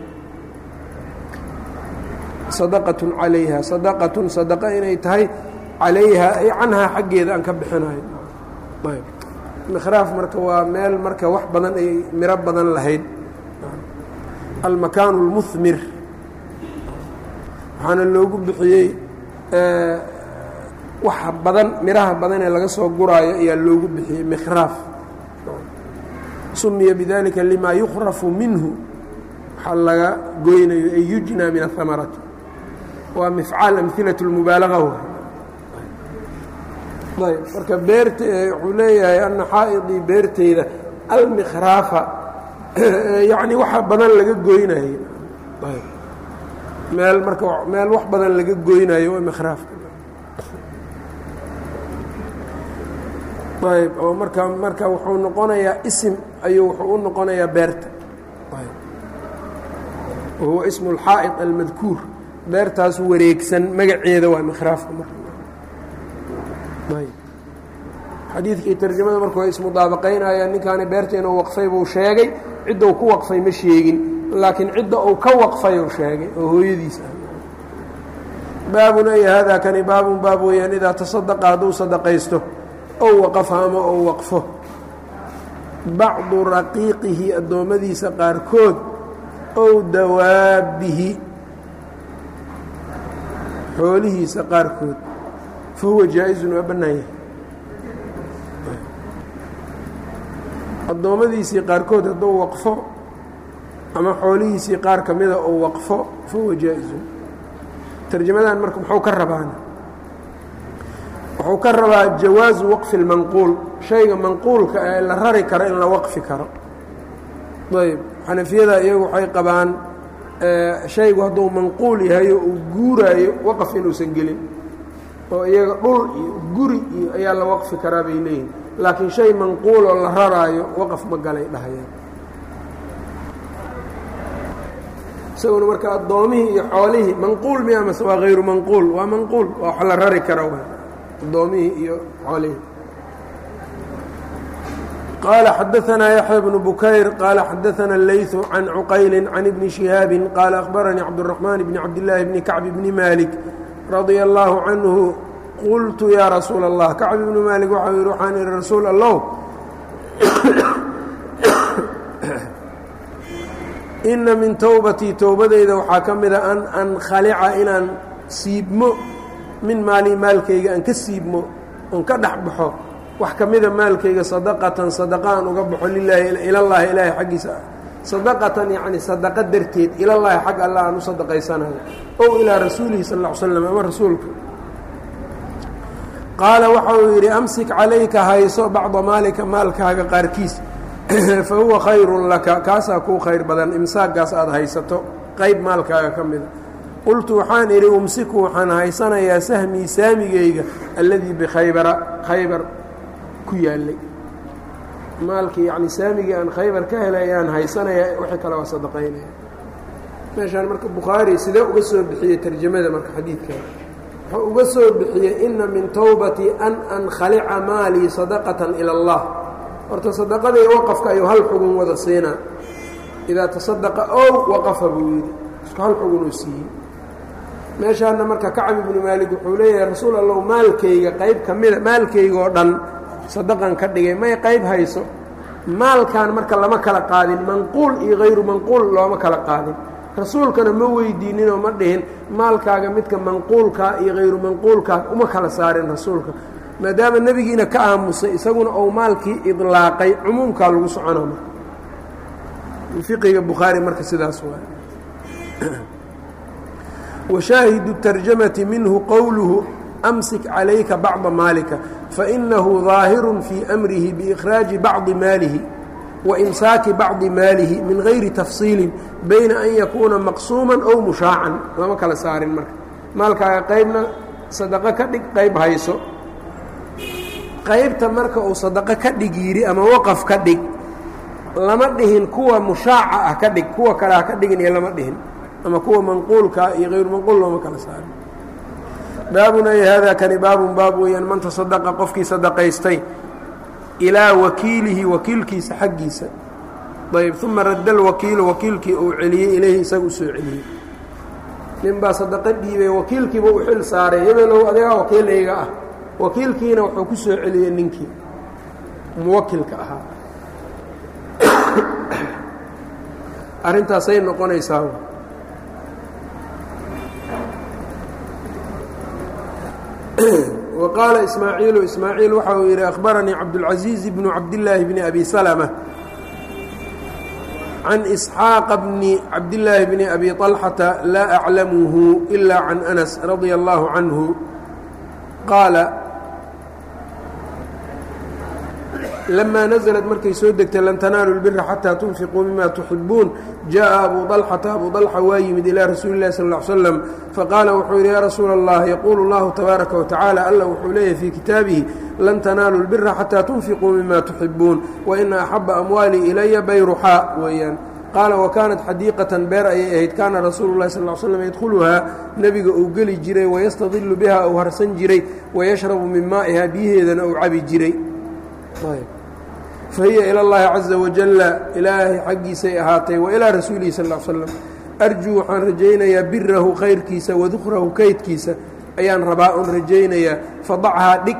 sadaqatun calayha sadaqatun sadaqa inay tahay calayha ay canhaa xaggeeda aan ka bixinayo ayb mikhraaf marka waa meel marka wax badan ay miro badan lahayd almakaanu اlmuhmir waxaana loogu bixiyey waxa badan miraha badan ee laga soo guraayo ayaa loogu bixiyey mikhraaf sumiya bidalika lima yukrafu minhu waxaa laga goynayo ay yujnaa min ahamarati waa mifcaal amhilaة اlmubaalaga ayb marka beerta wuxuu leeyahay ana xaa'idii beerteyda almikhraafa yacni waxa badan laga goynayo ayb meel marka meel wax badan laga goynayo waa mikhraafka ayb oo marka marka wuxuu noqonayaa isim ayuu wuxuu u noqonayaa beerta wahuwa ismu اlxaa'id almadkuur beertaas wareegsan magaceeda waa mikhraafka marka xadiidka iyo tarjamada marku way ismudaabaqaynayaan ninkaani beerta inuu waqfay buu sheegay ciddau ku waqfay ma sheegin laakiin cidda uu ka waqfay uu sheegay oo hooyadiis ah baabun ay haadaa kani baabun baab weeyaan idaa tasadaqa hadduu sadaqaysto ow waqafa ama ou waqfo bacdu raqiiqihi addoommadiisa qaarkood ow dawaabbihi xoolihiisa qaarkood fa huwa jaa-izun waa bannaan yahay addoommadiisii qaarkood hadduu waqfo ama xoolihiisii qaar ka mida uu waqfo fa huwa jaa-izun tarjamadan marka muxuu ka rabaana wuxuu ka rabaa jawaazu waqfi اlmanquul shayga manquulka ee la rari karo in la waqfi karo ayb xanafiyada iyagu waxay qabaan shaygu hadduu manquul yahayo uu guuraayo waqf inuusan gelin oo iyaga dhul iyo guri iyo ayaa la waqfi karaa bay leeyihin laakiin shay manquuloo la raraayo waqf ma galay dhahayaan isaguna marka addoomihii iyo xoolihii manquul miya mase waa hayru manquul waa manquul waa wax la rari karo adoomihii iyo xoolihii qaala xadaanaa yaxya bnu bukayr qaala xadaana اleyثu can cuqayli can ibni شihaabi qaala akhbaranii cabdالرaحmaan bni cabdillaahi bni kacb bni malik radia اllaahu canhu qultu yaa rasuula الlah kacb ibnu maalik waxau yihi waxaan ihi rasuul allow ina min towbatii towbadayda waxaa ka mida an ankhalica inaan siibmo min maalii maalkayga aan ka siibmo oon ka dhex baxo wax ka mida maalkayga sadaqatan sadaqa aan uga baxo lilaahi ilallaahi ilaahay xaggiisa ah sadaqatan yacni sadaqa darteed ilallaahi xag allah aan u sadaqaysanayo ow ilaa rasuulihi sal ll ly slam ama rasuulka qaala waxa uu yidhi amsik calayka hayso bacda maalika maalkaaga qaarkiis fa huwa khayrun laka kaasaa kuu khayr badan imsaagaas aada haysato qayb maalkaaga ka mida qultu waxaan idhi umsiku waxaan haysanayaa sahmii saamigayga alladii bikhaybara khaybar ku yaallay maalkii yacni saamigii aan khaybar ka helay ayaan haysanayaa wixii kale waa sadaqaynaya meeshaan marka bukhaari sidee uga soo bixiyey tarjamada marka xadiidkan wuxuu uga soo bixiyey ina min towbatii an ankhalica maalii sadaqatan ila allah horta sadaqadii waqafka ayuu hal xugun wada siinaa idaa tasadaqa ow waqafa buu yidhi isku hal xugunuu siiyey meeshaana marka kacab ibnu maalik wuxuu leeyahay rasuul allow maalkayga qayb ka mida maalkaygaoo dhan sadaqan ka dhigay may qayb hayso maalkan marka lama kala qaadin manquul iyo hayru manquul looma kala qaadin rasuulkana ma weydiininoo ma dhihin maalkaaga midka manquulkaa iyo hayru manquulkaa uma kala saarin rasuulka maadaama nebigiina ka aamusay isaguna ou maalkii idlaaqay cumuumkaa lagu soconaa marka fiqiga bukhaari marka sidaas waay washaahidu tarjamati minhu qowluhu amsik calayka bacda maalika fainahu ظaahiru fii amrihi biikhraaji bacdi maalihi waimsaaki bacdi maalihi min gayri tafsiilin bayna an yakuuna maqsuuman ow mushaacan lama kala saarin marka maalkaaga qaybna sadaqo ka dhig qayb hayso qaybta marka uu sadaqo ka dhig yidhi ama waqaf ka dhig lama dhihin kuwa mushaaca ah ka dhig kuwa kale ha ka dhigin iyo lama dhihin ama kuwa manquulkaa iyo hayru manquul looma kala saarin baabun ay haadaa kani baabun baab weeyaan man tasadaqa qofkii sadaqaystay ilaa wakiilihi wakiilkiisa xaggiisa ayb uma radda alwakiilu wakiilkii uu celiyey ilayhi isaga usoo celiyey nin baa sadaqo dhiibay wakiilkiiba u xil saaray hebelow adigaa wakiilayga ah wakiilkiina wuxuu ku soo celiyey ninkii muwakilka ahaa arrintaasay noqonaysaa وqاaل إسmاعيiل إسmاعيiل waxa uu yidhi أخبرنيi cabدالعaزيiز بن cabdاللahi بن أbي سلمة عن إسحاaq بن cabdاللahi بن أbي طلحة lا أعلمه إلا عن أنس رضي الله عنه qاaل لما نزلت markay soo degtay lan تنaaلوا البر حتى تنفقوا مما تحiبوuن جاء أbو طلحة أbو طلحة waa yimid إلى رasuuل اللh صلى اه عليه وسلم faqاala wuxuu yidhi ya rasuul الlah yquل الlah تبaaرaكa وتaعالى alla wuxuu leeyahy fي kitaabihi lan تنaaلوا البر حتى تنفقوا مما تحiبوuن وإنa أحبa أموالي إلya bayruxاa weeyaan qaala وكانت xadيiqة beer ayay ahayd kaana rasuul الlahi صلى اه علي sلم ydkلuhaa nebiga uu geli jiray ويstadiل biha uu harsan jiray ويشhرب min maaئiha biyaheedana uu cabi jiray fahiya ilى اllahi caزa wajala ilaahay xaggiisay ahaatay wa ilىa rasuulihi sal ا l slam arjuu waxaan rajaynayaa birahu khayrkiisa wadukrahu kaydkiisa ayaan rabaa oon rajaynayaa fadachaa dhig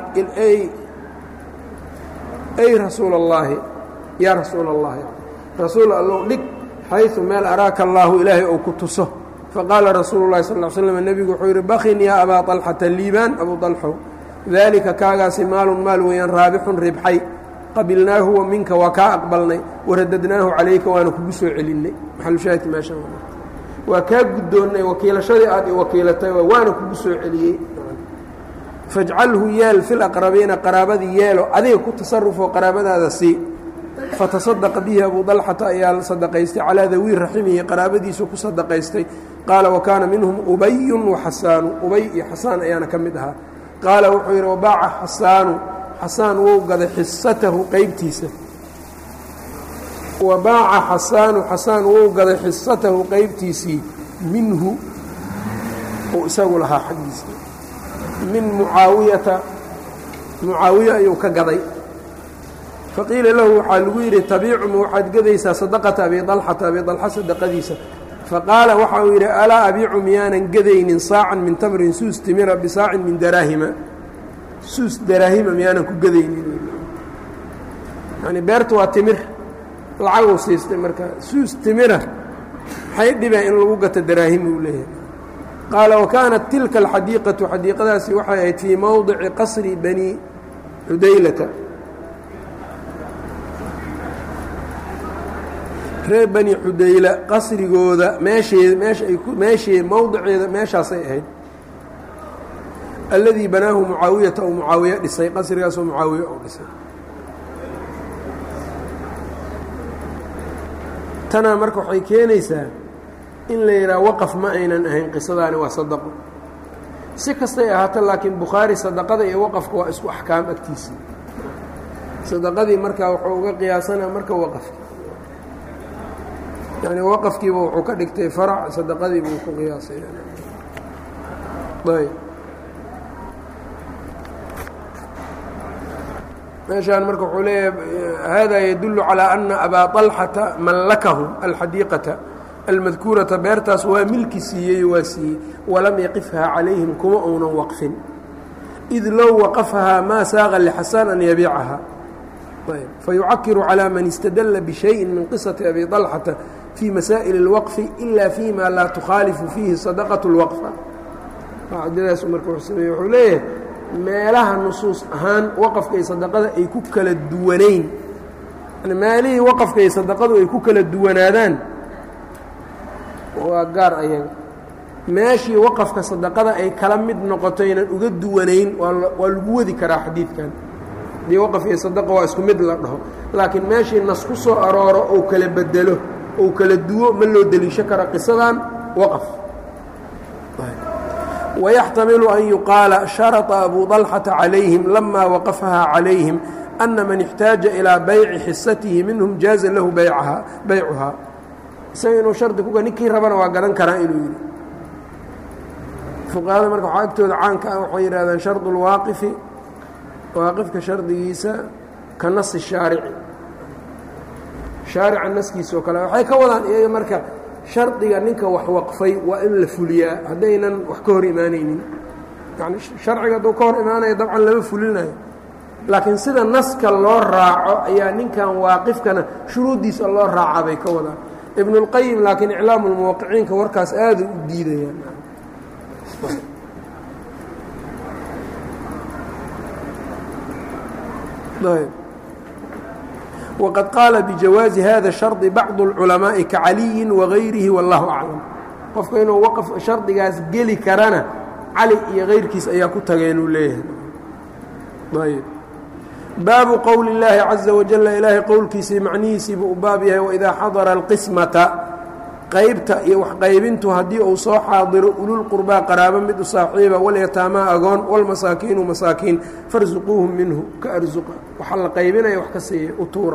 ay rasuul اllaahi yaa rasuul اllahi rasuul allow dhig xayثu meel araaka allaahu ilaahay ou ku tuso faqaala rasuulu اlahi sal slm nebigu wuxuu yidhi bakin yaa abaa طalxata liibaan abu طalxow daalika kaagaasi maalun maal weeyaan raabixun ribxay qabilnaahu wa minka waa kaa aqbalnay waradadnaahu calayka waana kugu soo celinnay maxalushaahidka meesha waa kaa guddoonnay wakiilashadii aad i wakiilatay waana kugu soo celiyey fajcalhu yeel fil aqrabiina qaraabadii yeelo adiga ku tasarufoo qaraabadaada sii fatasadaqa bihi abuu dalxata ayaa sadaqaystay calaa dawii raximihi qaraabadiisu ku sadaqaystay qaala wa kaana minhum ubayun waxasaanu ubay iyo xasaan ayaana ka mid ahaa qaala wuxuu yidhi wabaaca xasaanu xasaan wou gaday xisatahu qeybtiisa wabaaca xasaanu xasaan wou gaday xisatahu qeybtiisii minhu uu isagu lahaa xaggiisa min mucaawiyata mucaawiya ayuu ka gaday faqiila lahu waxaa lagu yidhi tabiicuma waxaad gadaysaa sadaqata abi dalxata abi dalxa sadaqadiisa faqaala waxa uu yidhi alaa abiicu miyaanan gadaynin saacan min tamrin suus timira bisaacin min daraahima suus daraahima miyaanan ku gadaynin yani beertu waa timir lacaguu siistay marka suus timira maxay dhibeen in lagu gato daraahima uu leeyahay qaala wa kaanat tilka alxadiiqatu xadiiqadaasi waxay ahayd fii mowdici qasri bani cudaylata reer bani xudayla qasrigooda meeshee meesha ay meeshee mowdiceeda meeshaasay ahayd alladii banaahu mucaawiyata ou mucaawiya dhisay qasrigaasoo mucaawiya ou dhisay tanaa marka waxay keenaysaa in la yidhaha waqaf ma aynan ahayn qisadaani waa sadaqo si kastay ahaato laakiin bukhaari sadaqada iyo waqafka waa isku axkaam agtiisii sadaqadii markaa wuxuu uga qiyaasanaa marka waqafka yani waqafkiiba wuxuu ka dhigtay farac sadaqadiiba uu ku qiyaasay ayb meeshaan marka wuxuu leeyahay hada yadullu calىa ana abaa طalxata mallakahu alxadiiqata almadkuurata beertaas waa milki siiyey waa siiyey walam yaqifhaa calayhim kuma uunan waqfin id low waqafahaa maa saaqa lxasaan an yabiicaha fayucakiru calى man istadla bشhayءi min qisaةi abi طalxata fii masaa'il اlwaqfi ila fima laa tukhaalifu fiihi sadaqaة اlwaqfa qaacidadaas marka wuxuu sameeye wuxuu leeyahay meelaha nusuus ahaan waqafka iyo sadaqada ay ku kala duwanayn yani meelihii waqafka iyo sadaqadu ay ku kala duwanaadaan waa gaar ayaga meeshii waqafka sadaqada ay kala mid noqoto ynan uga duwanayn waa lagu wadi karaa xadiidkan dii waqaf iyo sadaqa waa isku mid la dhaho laakiin meeshii nas ku soo arooro ou kala bedelo ou kala duwo ma loo deliisho karo qisadan waqaf ويxtamilu an yuqaala sharaطa abu طalxata calayhim lama waqafaha calayhim ana man اxtaaja ilىa bayci xisatihi minhum jaaza lahu baycuhaa isaga inuu shardi kuga ninkii rabana waa gadan karaa inuu yidhi fuqahada marka waxaa agtooda caanka ah waxay yidhahdeen sharط اlwaaqifi waaqifka shardigiisa ka nasi shaarici shaarica naskiisa oo kale waxay ka wadaan iyaga marka shardiga ninka wax waqfay waa in la fuliyaa haddaynan wax ka hor imaanaynin yani sharciga hadduu ka hor imaanaya dabcan lama fulinayo laakiin sida naska loo raaco ayaa ninkan waaqifkana shuruuddiisa loo raacaa bay ka wadaan ibn اlqayim laakiin iclaamu lmuwaqiciinka warkaas aada u diidayaan wqad qaala bijawaazi hada shardi bacdu اlculamaaءi kacaliyi wagayrihi wallahu aclam qofka inuu waqf shardigaas geli karana cali iyo kayrkiis ayaa ku tageenuu leeyahay baabu qowli اllaahi caza wajala ilaahay qowlkiisii macnihiisiibuu u baab yahay waidaa xadara alqismata qaybta iyo waxqaybintu haddii uu soo xaadiro ululqurbaa qaraabo mid u saaxiiba walyataamaa agoon walmasaakiinu masaakiin farsuquuhum minhu ka arsuqa waxa la qaybinaya wax ka siiya u tuura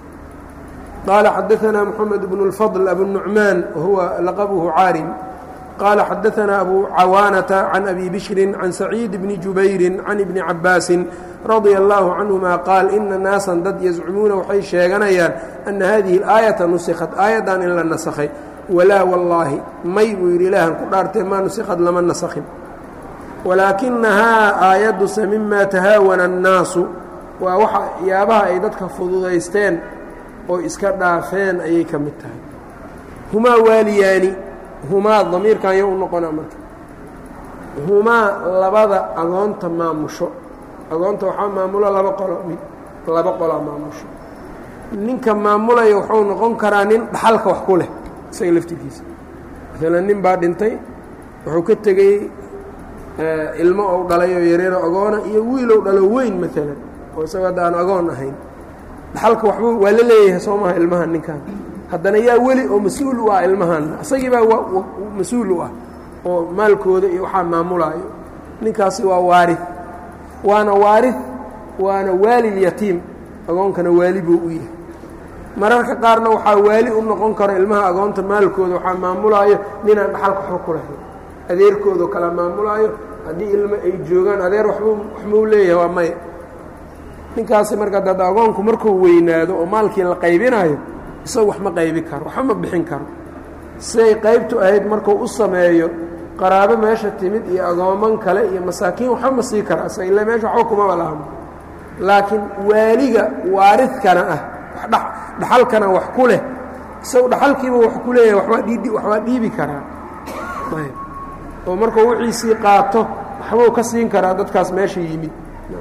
qaala xadaanaa moxamed bnu اlfadl abunucmaan wahuwa laqabuhu caarim qaala xadaanaa abu cawaanata can abi bishrin can saciid bni jubayrin can ibni cabaasin radia allaahu canhuma qaal ina naasan dad yazcumuuna waxay sheeganayaan ana hadihi اlaayata nusikhat aayaddan in la nasakhay walaa wallaahi may buu yidhi ilaahan ku dhaartee maa nusikhad lama nasakhin walaakinahaa aayadduse mima tahaawana annaasu waa waxa yaabaha ay dadka fududaysteen oo iska dhaafeen ayay ka mid tahay humaa waaliyaani humaa damiirkan yo u noqonaa marka humaa labada agoonta maamusho agoonta waxaa maamulo laba qolo mid laba qolaa maamusho ninka maamulaya wuxuu noqon karaa nin dhaxalka wax ku leh isaga laftirkiisa maalan nin baa dhintay wuxuu ka tegey ilmo ou dhalay oo yareero agoona iyo wiilow dhalo weyn maalan oo isagoo hadda aan agoon ahayn dhaxalka waxba waa la leeyahay soo maha ilmahan ninkan haddana yaa weli oo mas-uul u ah ilmahan isagii baa mas-uul u ah oo maalkooda iyo waxaa maamulaayo ninkaasi waa waari waana waari waana waali yatiim agoonkana waali buu u yahay mararka qaarna waxaa waali u noqon karo ilmaha agoonta maalkooda waxaa maamulaayo ninaan dhaxalka waxba ku lahayn adeerkoodao kala maamulaayo haddii ilmo ay joogaan adeer waxbuu waxmau leeyahay waa maya ninkaasi marka dad agoonku markuu weynaado oo maalkii la qaybinayo isaga wax ma qaybi karo waxba ma bixin karo siday qaybtu ahayd markuu u sameeyo qaraabo meesha timid iyo agooman kale iyo masaakiin waxba ma sii kara isaga illa meesha waxba kumaba lahamo laakiin waaliga waaridkana ah dhaxalkana wax ku leh isagu dhaxalkiiba wax ku leeyahay wabaa dhii waxbaa dhiibi karaa ayb oo markuu wixiisii qaato waxbuu ka siin karaa dadkaas meesha yimid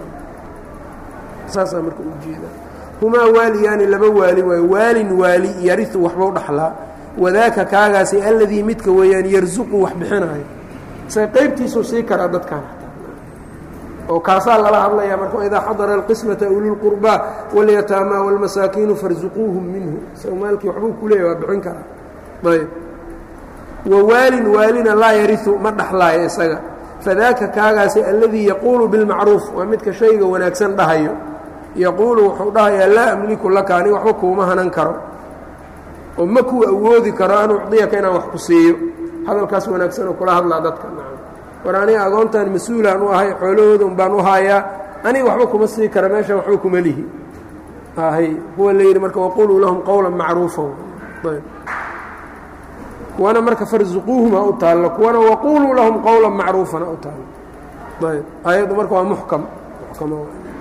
saasaa marka ujeedaa humaa waaliyaani laba waali waayo waalin waali yariu waxbau dhaxlaa wadaaka kaagaasi alladii midka weeyaan yarsuqu wax bixinaayo isaga qaybtiisuu sii karaa dadkan oo kaasaa lala hadlayaa marka idaa xadara alqismata ululqurbaa walyataamaa wاlmasaakiinu farsuquuhum minhu isaga maalkii waxbuu ku leeyahy waa bixin karaa ayb wawaalin waalina laa yariu ma dhaxlaayo isaga fadaaka kaagaasi alladii yaquulu bilmacruuf waa midka shayga wanaagsan dhahayo yaquulu wuxuu dhahayaa laa amliku laka ani waxba kuuma hanan karo oo ma kuu awoodi karo an ucdiyaka inaan wax ku siiyo hadalkaas wanaagsanoo kula hadlaa dadka war aniga agoontan mas-uulaan u ahay xoolahooda un baan u haayaa aniga waxba kuma sii kara meeshan waxba kuma lihi hay kuwa la yidhi marka waquluu lahum qowla macruufa ayb kuwana marka farsuquuhuma u taallo kuwana waquluu lahum qowla macruufana u taallo ayb ayaddu marka waa muxkam muxkam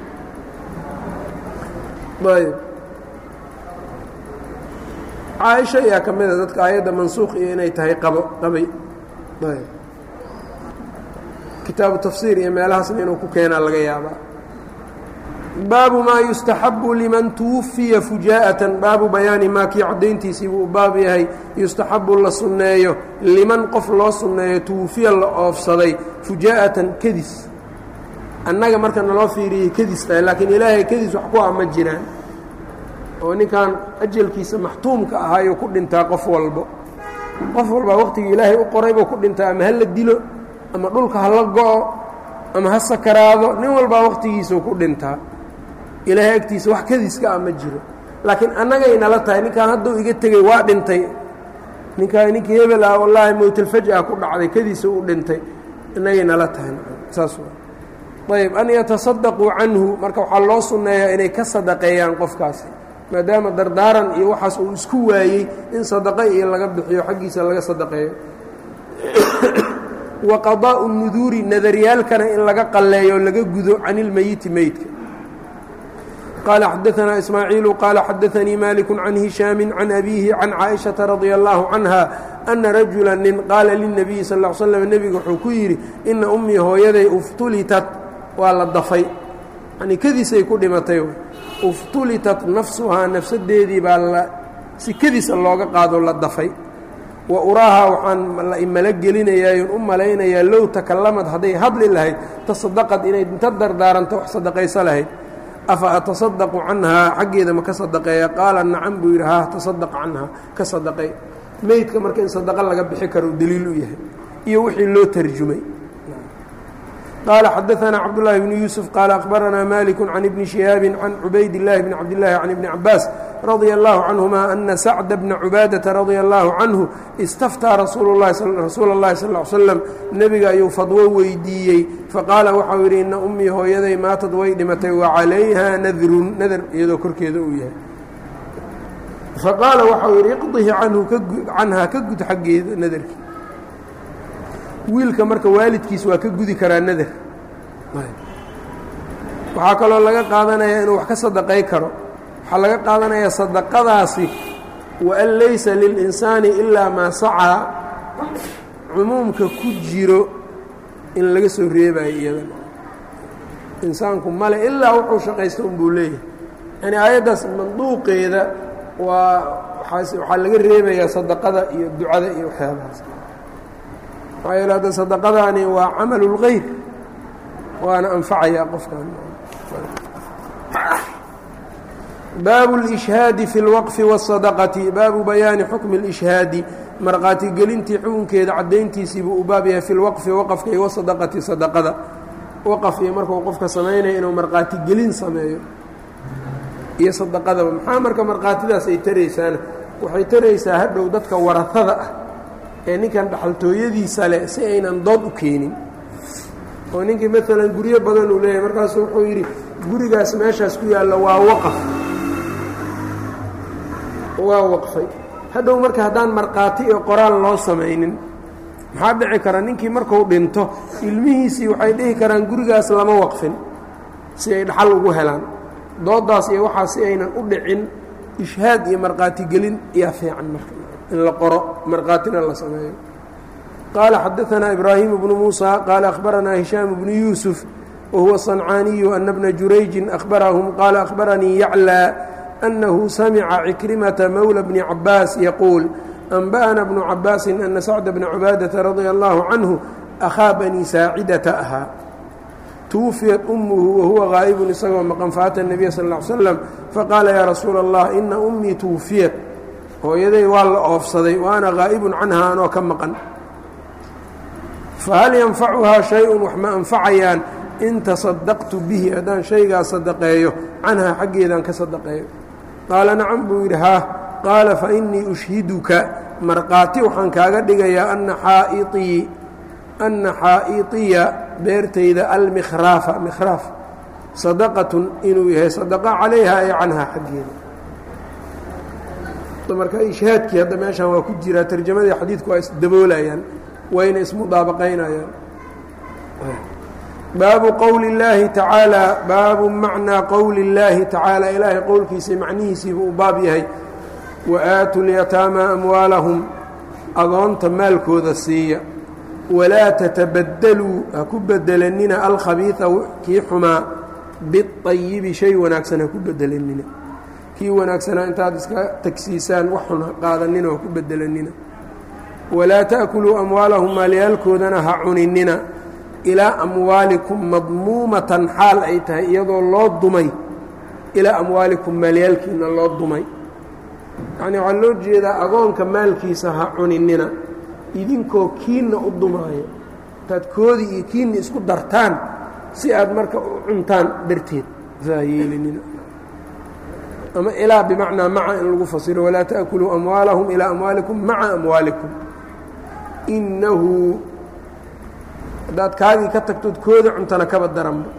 ayb caaisha ayaa ka mida dadka aayadda mansuuq iyo inay tahay qabo qabay ayb kitaabu tafsiir iyo meelahaasna inuu ku keenaa laga yaabaa baabu maa yustaxabu liman tuwafiya fujaa'atan baabu bayaani maa kii caddayntiisii buu baab yahay yustaxabu la sunneeyo liman qof loo sunneeyo tuwafiya la oofsaday fujaa'atan kedis annaga marka naloo fiiriyey kedis tahay laakiin ilaahay kedis wax ku ah ma jiraan oo ninkan ajalkiisa maxtuumka ahaayuu ku dhintaa qof walbo qof walbaa waqtigii ilaahay u qoray buu ku dhintaa ama ha la dilo ama dhulka ha la go-o ama ha sakaraado nin walbaa waqtigiisuu ku dhintaa ilaahay agtiisa wax kadiska ah ma jiro laakiin annagay nala tahay ninkaan hadduu iga tegey waa dhintay ninkaan ninkii hebel ah wallaahi mowtalfaj-a ku dhacday kadiisa u dhintay innagay nala tahay saas ayb an yatasadaquu canhu marka waxaa loo sunneeyaa inay ka sadaqeeyaan qofkaasi maadaama dardaaran iyo waxaas uu isku waayey in sadaqo iyo laga bixiyo xaggiisa laga sadaqeeyo wa qadaa'u nuduuri nadaryaalkana in laga qalleeyo o laga gudo can ilmeyiti meydka qaala xadaanaa ismaaciilu qaala xadaanii maliku can hishaami can abiihi can caaishaةa radia allahu canha ana rajula nin qaala lilnabiyi sal l slam nebiga wuxuu ku yidhi ina ummii hooyaday uftulitat waa la dafay yani kadiisay ku dhimatay uftulitat nafsuhaa nafsadeedii baa la si kadiisa looga qaado la dafay wa uraahaa waxaan mala gelinayaayon u malaynayaa low takalamad hadday hadli lahayd tasadaqad inay inta dardaaranto wax sadaqayso lahayd afa atasadaqu canhaa xaggeeda ma ka sadaqeeya qaala nacam buu yidhi haa tasadaq canhaa ka sadaqay meydka marka in sadaqo laga bixi karo daliil u yahay iyo wixii loo tarjumay qaala xadaanaa cabdالlahi bni yuusuf qaala akhbaranaa maliku can ibni shihaabi can cubayd اllaahi bni cabdillaahi can ibni cabaas radia allahu canهuma ana sacda bna cubaadaةa radia allahu canhu istaftaa rasuula اllahi sal ly slam nebiga ayuu fadwo weydiiyey faqaala waxau yidhi ina ummii hooyaday maatad way dhimatay wa calayha nadrun nadar iyadoo korkeeda uu yahay faqaala waxau yidhi iqdihi canhu canhaa ka gud xaggeeda nadarkii wiilka marka waalidkiis waa ka gudi karaa nadar waxaa kaloo laga qaadanayaa inuu wax ka sadaqay karo waxaa laga qaadanayaa sadaqadaasi waan laysa lilinsaani ilaa maa sacaa cumuumka ku jiro in laga soo reebayo iyadan insaanku male ilaa wuxuu shaqaysta unbuu leeyahay yani aayaddaas manduuqeeda waa waxaa laga reebayaa sadaqada iyo ducada iyo waxyaabahaas maxaa yeele hadda sadaqadaani waa camalu اlgayr waana anfacayaa qofkan baabu اlishhaadi fi اlwaqfi wالsadaqati baabu bayaani xukmi اlishhaadi markhaatigelintii xukunkeeda caddayntiisiibuu u baab yahay fi lwaqfi waqafka iyo wasadaqati sadaqada waqaf iyo markuu qofka samaynaya inuu markhaatigelin sameeyo iyo sadaqadaba maxaa marka markhaatidaas ay taraysaana waxay taraysaa hadhow dadka warahada ah ee ninkan dhaxaltooyadiisa leh si aynan dood u keenin oo ninkii maalan guryo badan uu leeyahay markaasu wuxuu yidhi gurigaas meeshaas ku yaalla waa waqaf waa waqfay hadhow marka haddaan markhaati iyo qoraal loo samaynin maxaa dhici kara ninkii marku dhinto ilmihiisii waxay dhihi karaan gurigaas lama waqfin si ay dhaxal ugu helaan doodaas iyo waxaa si aynan u dhicin ishhaad iyo markhaatigelin ayaa fiican marka in la qoro markhaatina la sameeyo qaala xadaanaa ibraahimu bnu muusa qaala akhbaranaa hishaam bnu yuusuf wahuwa sancaaniyu ana bna jurayjin ahbarahum qaala akhbaranii yaclaa أنه سمع عكرمة مولى بن عباس يقول أنبأنا بن عباس أن سعد بن عباadة رضي الله عنه أخاa بني ساaعدة أhاa توفيت أمه وهuوa غاaئب isagoo مqن فأtى النبي صلى اه عليه وسلم فqاaلa يا رsuuل الله إنa أميi توفيت hooyaday waa la oofsaday وأna غاaئب canهa anoo ka maqan فhل ينفعهaa شhayء wax ma أنفacayaan in تصدقت bه haddaan شhaygaa صدقeeyo canهa xaggeedaan ka صدقeeyo qaala nacam buu yidhi haa qaala fainii ushhiduka markhaati waxaan kaaga dhigayaa ana xaa'iii anna xaa'iiطiya beertayda almikhraafa mikhraaf sadaqatun inuu yahay sadaqa calayha ay canhaa xaggeeda marka ishhaadkii hadda meeshaan waa ku jiraa tarjamadii xadiidku waa isdaboolayaan wayna ismudaabaqaynayaan baabu qowli اllaahi tacaalaa baabu macnaa qowli اllaahi tacaala ilaahay qowlkiisa macnihiisiiba uu baab yahay wa aatu lyataamaa amwaalahum agoonta maalkooda siiya walaa tatabadaluu ha ku bedelanina alkhabiida kii xumaa biayibi shay wanaagsan ha ku bedelanina kii wanaagsanaa intaad iska tagsiisaan wax xun ha qaadanina ha ku bedelanina walaa ta'kuluu amwaalahum maalyaalkoodana ha cuninina ilaa amwaalikum madmuumatan xaal ay tahay iyadoo loo dumay ilaa amwaalikum maalyaalkiina loo dumay yacnii waxaa loo jeedaa agoonka maalkiisa ha cuninina idinkoo kiinna u dumaayo intaad koodii iyo kiinna isku dartaan si aad marka u cuntaan darteed saa yeelinina ama ilaa bimacnaa maca in lagu fasiro walaa ta'kuluu amwaalahum ilaa amwaalikum maca amwaalikum innahu haddaad kaagii ka tagtood kooda cuntana kaba daranba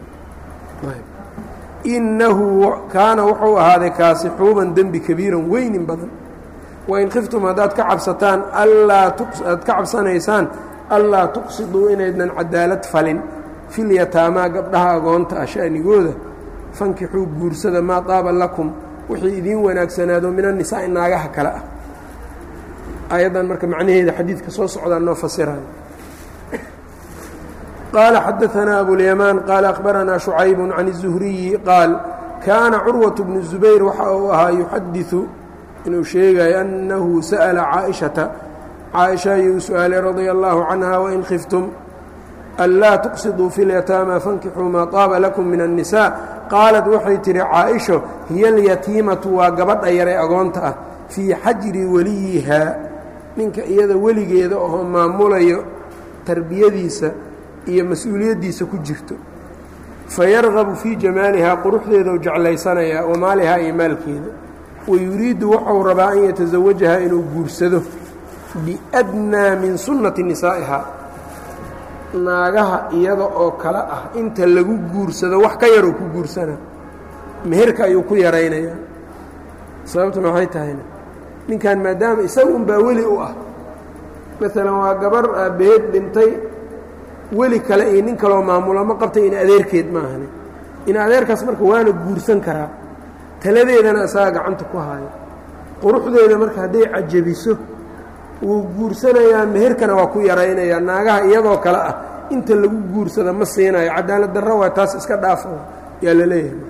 innahu kaana wuxuu ahaaday kaasi xuuban dembi kabiiran weynin badan wain khiftum haddaad ka cabsataan allaa aad ka cabsanaysaan allaa tuqsiduu inaydnan cadaalad falin filyataamaa gabdhaha agoonta ah sha'nigooda fankixuu guursada maa taaba lakum wixii idiin wanaagsanaado min annisaa'i naagaha kale ah ayaddan marka macnaheeda xadiidka soo socdaa noo fasirayo qال xdثna أبواليمان qال أخبرnا شعyب عن الزهرiي qاaل كاana cروة بن الزبير waxa uu ahaa يxadiثu inuu sheegayo أنhu sألa cاaئشhaةa cاaئشha ayuu su-aalay رaضي الله عنها وإن خفتم أnlاa تqصدوا في اليتاmى فاnkixوu maa طاaba لكم من النساء qاaلت waxay tihi cاaئشho hiy اليتيimaةu waa gabadha yare agoonta ah فيi xajri weliyihaa ninka iyada weligeeda oo maamulayo tarbiyadiisa iyo mas-uuliyaddiisa ku jirto fayargabu fii jamaalihaa quruxdeedau jeclaysanayaa wa maalihaa iyo maalkeeda wayuriidu wuxuu rabaa an yatasawajaha inuu guursado biadnaa min sunnati nisaa'iha naagaha iyada oo kale ah inta lagu guursado wax ka yaroo ku guursana meherka ayuu ku yaraynayaa sababtuna waxay tahayna ninkan maadaama isaga unbaa weli u ah maalan waa gabar aabbaheed dhintay weli kale iyo nin kaloo maamulo ma qabtay in adeerkeed maahani in adeerkaas marka waana guursan karaa taladeedana isaga gacanta ku haayo quruxdeeda marka hadday cajabiso wuu guursanayaa meherkana waa ku yaraynayaa naagaha iyadoo kale ah inta lagu guursada ma siinayo cadaalad darro waa taas iska dhaafa yaa la leeyahay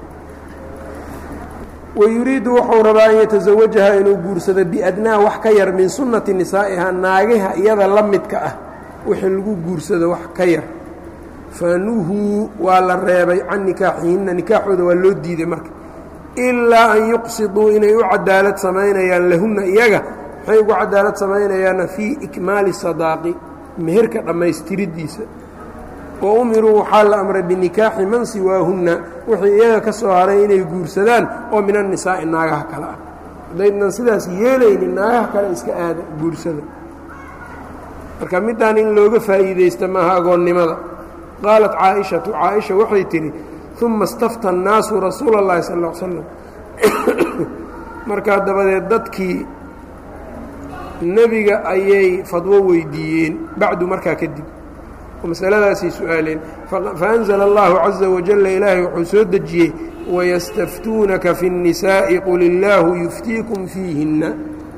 wayuriidu wuxuu rabaa an yatasawajaha inuu guursado biadnaa wax ka yar min sunnati nisaa'iha naagaha iyada la midka ah wixii lagu guursado wax ka yar fanuhuu waa la reebay can nikaaxihinna nikaaxooda waa loo diiday marka ilaa an yuqsiduu inay u cadaalad samaynayaan lahunna iyaga maxay ugu cadaalad samaynayaana fii ikmaali sadaaqi meherka dhammaystiriddiisa wa umiruu waxaa la amray binikaaxi man siwaahunna wixii iyaga ka soo haray inay guursadaan oo min annisaa'i naagaha kale ah haddaydnan sidaas yeelaynin naagaha kale iska aada guursada marka middaan in looga faa'iidaysta maaha agoonnimada qaalat caaishatu caaisha waxay tidhi uma istafta annaasu rasuula اllahi sal ll slam markaa dabadeed dadkii nebiga ayay fadwo weydiiyeen bacdu markaa kadib oo masaladaasay su-aaleen faأnzla اllahu caزa wajala ilaahay wuxuu soo dejiyey wayastaftuunaka fi الnisaaءi qul illaahu yuftiikum fiihinna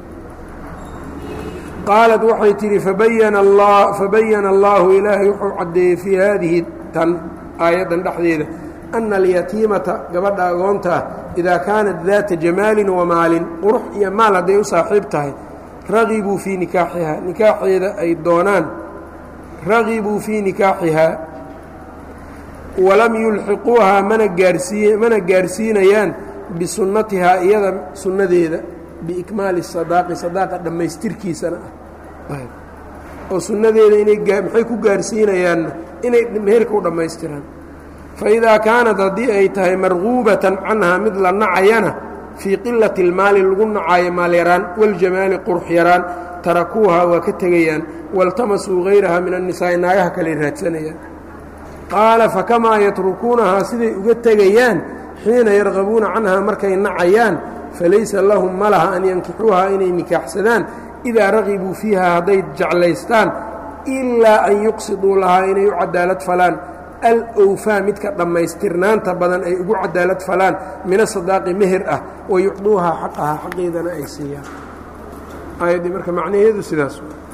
qaalat waxay tidhi fabayana allaahu ilaahay wuxuu caddeeyey fii haadihi tan aayaddan dhexdeeda ana alyatiimata gabadha agoonta ah idaa kaanat daata jamaalin wamaalin qurux iyo maal hadday u saaxiib tahay ragibuu fii nikaaxihaa nikaaxeeda ay doonaan ragibuu fii nikaaxihaa walam yulxiquuhaa mana gaarsiiy mana gaarsiinayaan bisunnatihaa iyada sunnadeeda biikmaali sadaaqi sadaaqa dhammaystirkiisana ah oo sunnadeeda inay maxay ku gaarsiinayaanna inay meherka u dhammaystiraan fa idaa kaanat haddii ay tahay marguubatan canhaa mid la nacayana fii qilati اlmaali lagu nacaayo maalyaraan waljamaali qurux yaraan tarakuuhaa waa ka tegayaan waltamasuu hayraha min annisaa'i naagaha kale raadsanayaan qaala fakamaa yatrukuunahaa siday uga tegayaan xiina yargabuuna canhaa markay nacayaan falaysa lahum ma laha an yankixuuhaa inay nikaaxsadaan idaa ragibuu fiiha hadday jeclaystaan ilaa an yuqsiduu lahaa inay u cadaalad falaan alowfaa midka dhammaystirnaanta badan ay ugu cadaalad falaan min asadaaqi meher ah wa yucduuhaa xaqahaa xaqeedana ay siiyaan aayaddii marka macnaheedu sidaas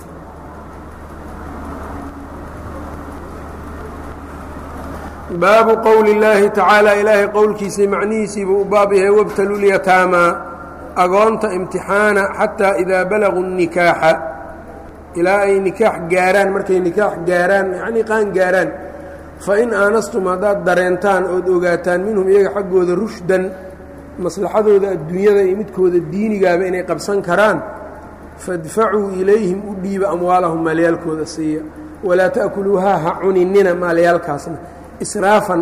baabu qowli اllaahi tacaala ilaahay qowlkiisii macnihiisiibuu u baab yahay wabtaluu lyataamaa agoonta imtixaana xataa idaa balaguu الnikaaxa ilaa ay nikaax gaaraan markay nikaax gaaraan yacnii qaan gaaraan fain aanastum haddaad dareentaan ood ogaataan minhum iyaga xaggooda rushdan maslaxadooda adduunyada iyo midkooda diinigaaba inay qabsan karaan fadfacuu ilayhim u dhiiba amwaalahum maalyaalkooda siiya walaa ta'kuluuhaa ha cuninina maalyaalkaasna israafan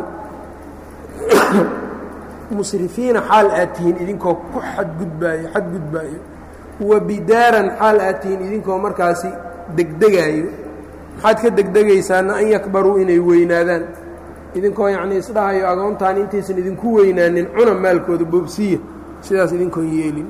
musrifiina xaal aad tihiin idinkoo ku xadgudbaayo xadgudbaayo wa bidaaran xaal aad tihiin idinkoo markaasi degdegaayo maxaad ka degdegaysaana an yakbaruu inay weynaadaan idinkoo yacnii isdhahayo agoontaan intaysan idinku weynaanin cuna maalkooda boobsiya sidaas idinkoon yeelin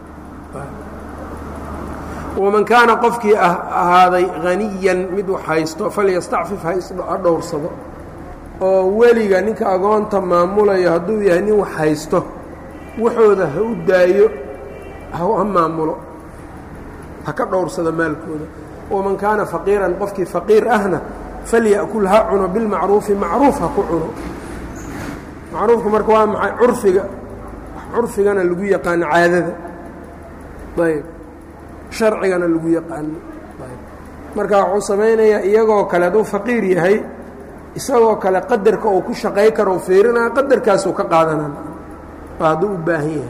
waman kaana qofkii ahaaday haniyan mid wax haysto falyastacfif ha dhowrsado oo weliga ninka agoonta maamulayo hadduu yahay nin wax haysto waxooda ha u daayo ha maamulo ha ka dhowrsado maalkooda waman kaana faqiiran qofkii faqiir ahna falya'kul ha cuno bilmacruufi macruuf ha ku cuno macruufku marka waa maxay curfiga curfigana lagu yaqaano caadada ayb sharcigana lagu yaqaano ayb marka wuxuu samaynayaa iyagoo kale hadduu faqiir yahay isagoo kale qadarka uu ku shaqay karo fiirinaa qadarkaasuu ka qaadanaa waa hadduu u baahan yahay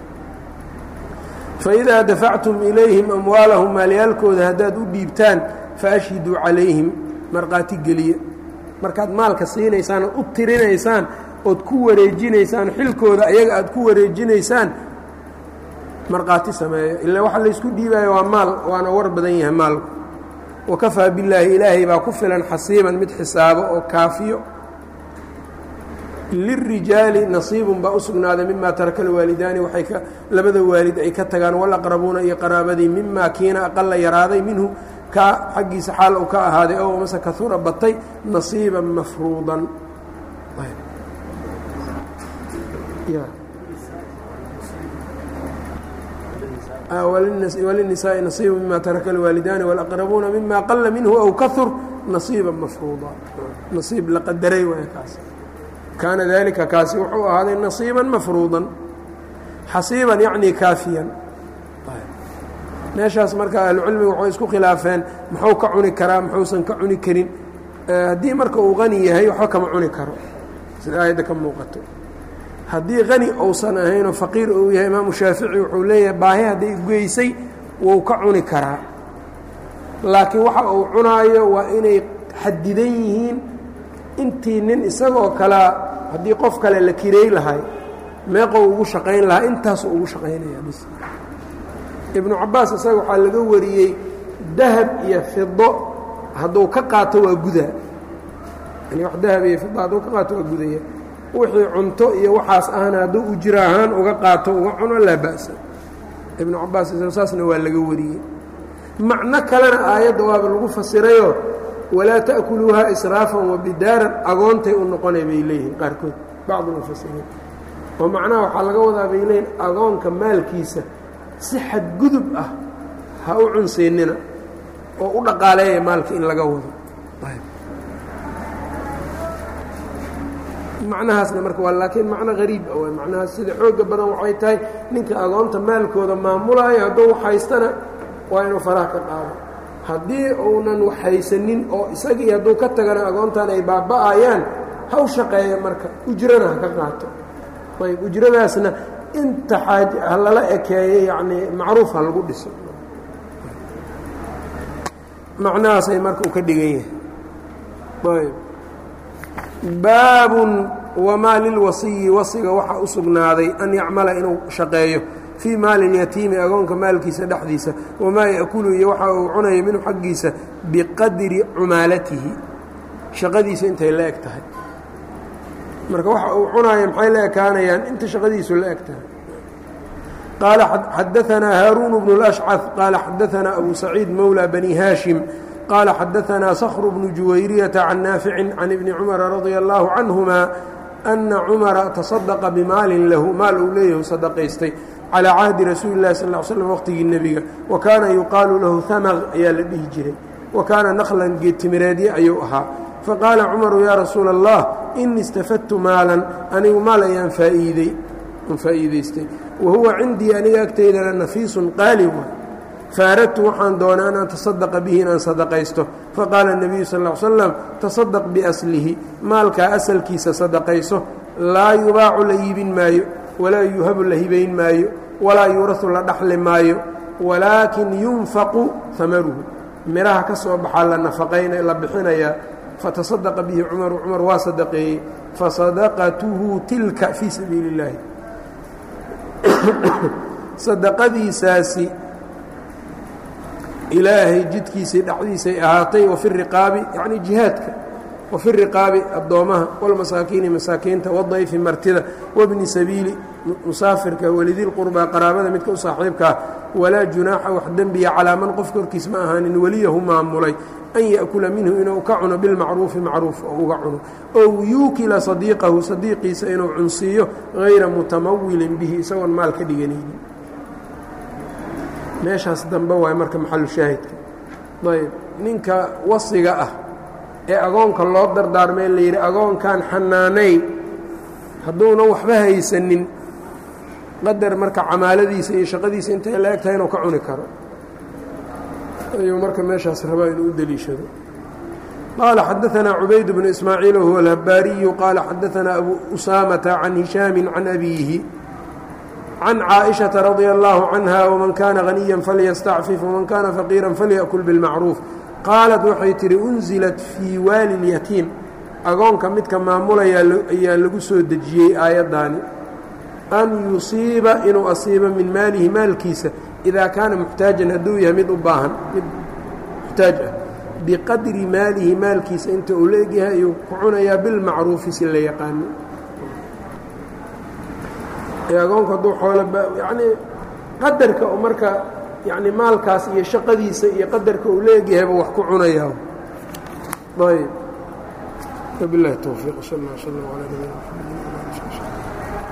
faidaa dafactum ilayhim amwaalahum maalyaalkooda haddaad u dhiibtaan faashhiduu calayhim markhaati geliya markaad maalka siinaysaan ood u tirinaysaan ood ku wareejinaysaan xilkooda ayaga aad ku wareejinaysaan markhaati sameeyo ila waxa laysku dhiibaayo waa maal waana war badan yahay maalku wakafaa billaahi ilaahay baa ku filan xasiiban mid xisaabo oo kaafiyo lirijaali nasiibun baa u sugnaaday mima taraka alwaalidaani waxay ka labada waalid ay ka tagaan walaqrabuuna iyo qaraabadii mima kiina aqala yaraaday minhu ka xaggiisa xaal uu ka ahaaday ow mase kahura batay nasiiban mafruudan wlلنisaaءi نصiib mima taraka الwaalidaani واlأqrabuuna mima qala minhu aw kahur نaصiiba mafruuda nasiib la qadaray waay kaas kaana dalika kaasi wuxuu ahaaday نaصiiba mafruuda xasiiban yacni kaafiyan meeshaas marka ahlucilmiga waxay isku khilaafeen muxuu ka cuni karaa muxuusan ka cuni karin haddii marka uu qani yahay waxba kama cuni karo sida aayadda ka muuqato haddii qani uusan ahaynoo faqiir uu yahay imaamu shaafici wuxuu leeyahay baahi hadday geysay wuu ka cuni karaa laakiin waxa uu cunaayo waa inay xadidan yihiin intii nin isagoo kalea haddii qof kale la kiray lahay meeqou ugu shaqayn lahaa intaasuu ugu shaqaynaya bis ibnu cabaas isaga waxaa laga wariyey dahab iyo fido hadduu ka qaato waa gudaa yani wax dahab iyo fido hadduu ka qaato waa gudaya wixii cunto iyo waxaas ahna hadduu ujira ahaan uga qaato uga cuno laa ba'sa ibnu cabaas saasna waa laga wariyey macno kalena aayadda waaba lagu fasirayoo walaa ta'kuluuha israafan wabidaaran agoontay u noqonay bay leeyihiin qaarkood bacdu mufasiriin oo macnaha waxaa laga wadaa bay leeyihin agoonka maalkiisa si xadgudub ah ha u cunsaynina oo u dhaqaaleeya maalka in laga wado macnahaasna marka waa laakiin macno hariib ah waay macnahaas sida xooga badan waxay tahay ninka agoonta maalkooda maamulaayo hadduu waxhaystana waa inuu faraha ka qaado haddii uunan waxhaysanin oo isagii hadduu ka tagana agoontan ay baaba'ayaan ha u shaqeeya marka ujrana ha ka qaato ayb ujradaasna inta xaaj ha lala ekeeyo yacnii macruuf ha lagu dhiso macnahaasay marka u ka dhigan yahay ayb baabun wamaa lilwasiyi wasiga waxaa u sugnaaday an yacmala inuu shaqeeyo fii maali اlyatiimi agoonka maalkiisa dhexdiisa wamaa yaأkulu iyo waxa uu cunayo minhu xaggiisa biqadri cumaalatihi shaqadiisa intay la eg tahay marka waxa uu cunaayo maxay la ekaanayaan inta shaqadiisu la eg tahay qaala xadaanaa haaruun bnu اlأshcad qaala xadaanaa abu saciid mowlى bani haashim qال xadaثna skhr بن juwayriyaةa can naafici can ibni cumara radia الlahu canهuma أna cumara taصadaqa bimaalin lahu maal uu leeyahu sadaqaystay calىa cahdi rasuuli الlahi sal ه slm waqtigii nebiga wa kaana yuqaalu lahu hamq ayaa la dhihi jiray wa kaana nkhlan geedtimireedye ayuu ahaa faqaala cumaru yaa rasuula الlah ini istafadtu maalan anigu maal ayaan faaiidey faa'iidaystay wa huwa cindii aniga agtaydana nafiisun qaali wa faaradtu waxaan doonay an atasadaqa bihi inaan sadaqaysto faqaala الnabiyu sal ا l slam tasadaq biaslihi maalkaa asalkiisa sadaqayso laa yubaacu la iibin maayo walaa yuhabu la hibayn maayo walaa yuurahu la dhaxli maayo walaakin yunfaqu hamaruhu midhaha ka soo baxaa la nafaqayna la bixinayaa fatasadaqa bihi cumaru cumar waa sadaqeeyey fasadaqatuhu tilka fii sabiili اllaahi sadaqadiisaasi ilaahay jidkiisii dhexdiisay ahaatay wafi riqaabi yacni jihaadka wafi riqaabi addoommaha walmasaakiini masaakiinta wadayfi martida wabni sabiili musaafirka walidilqurbaa qaraabada midka u saaxiibkaa walaa junaaxa wax dembiya calaa man qof korkiis ma ahaanin weliyahu maamulay an ya'kula minhu inuu ka cuno bilmacruufi macruuf oo uga cuno ow yuukila sadiiqahu sadiiqiisa inuu cunsiiyo hayra mutamawilin bihi isagoon maal ka dhiganaynin meeshaas dambe waay marka maxalu shaahidka ayb ninka wasiga ah ee agoonka loo dardaarmay la yidhi agoonkan xanaanay hadduunan waxba haysanin qadar marka camaaladiisa iyo shaqadiisa intay la eg tahay inuu ka cuni karo ayuu marka meeshaas rabaa inuu u deliishado qaala xadaanaa cubayd bnu ismaaciil wahuwa alhabaariyu qaala xadaanaa abu usaamata can hishaami can abiihi can caaئiشhaةa radي الlaه canha wman kana غaniya falyastacfif wman kana faqiira falyأkul bاlmacruuf qaalat waxay tihi unzilat fii waali اlyatiim agoonka midka maamulaya ayaa lagu soo dejiyey aayaddaani an yusiiba inuu asiibo min maalihi maalkiisa idaa kaana muxtaajan hadduu yahay mid u baahan mid muxtaaj ah biqadri maalihi maalkiisa inta uu la egyahay ayuu ku cunayaa bilmacruufi si la yaqaano agoonku hadduu xoolo yacnii qadarka u marka yacni maalkaas iyo shaqadiisa iyo qadarka uu la egyahayba wax ku cunayaa ayb wabilahi towfiiq sal اllah slm alى nabina mxamedi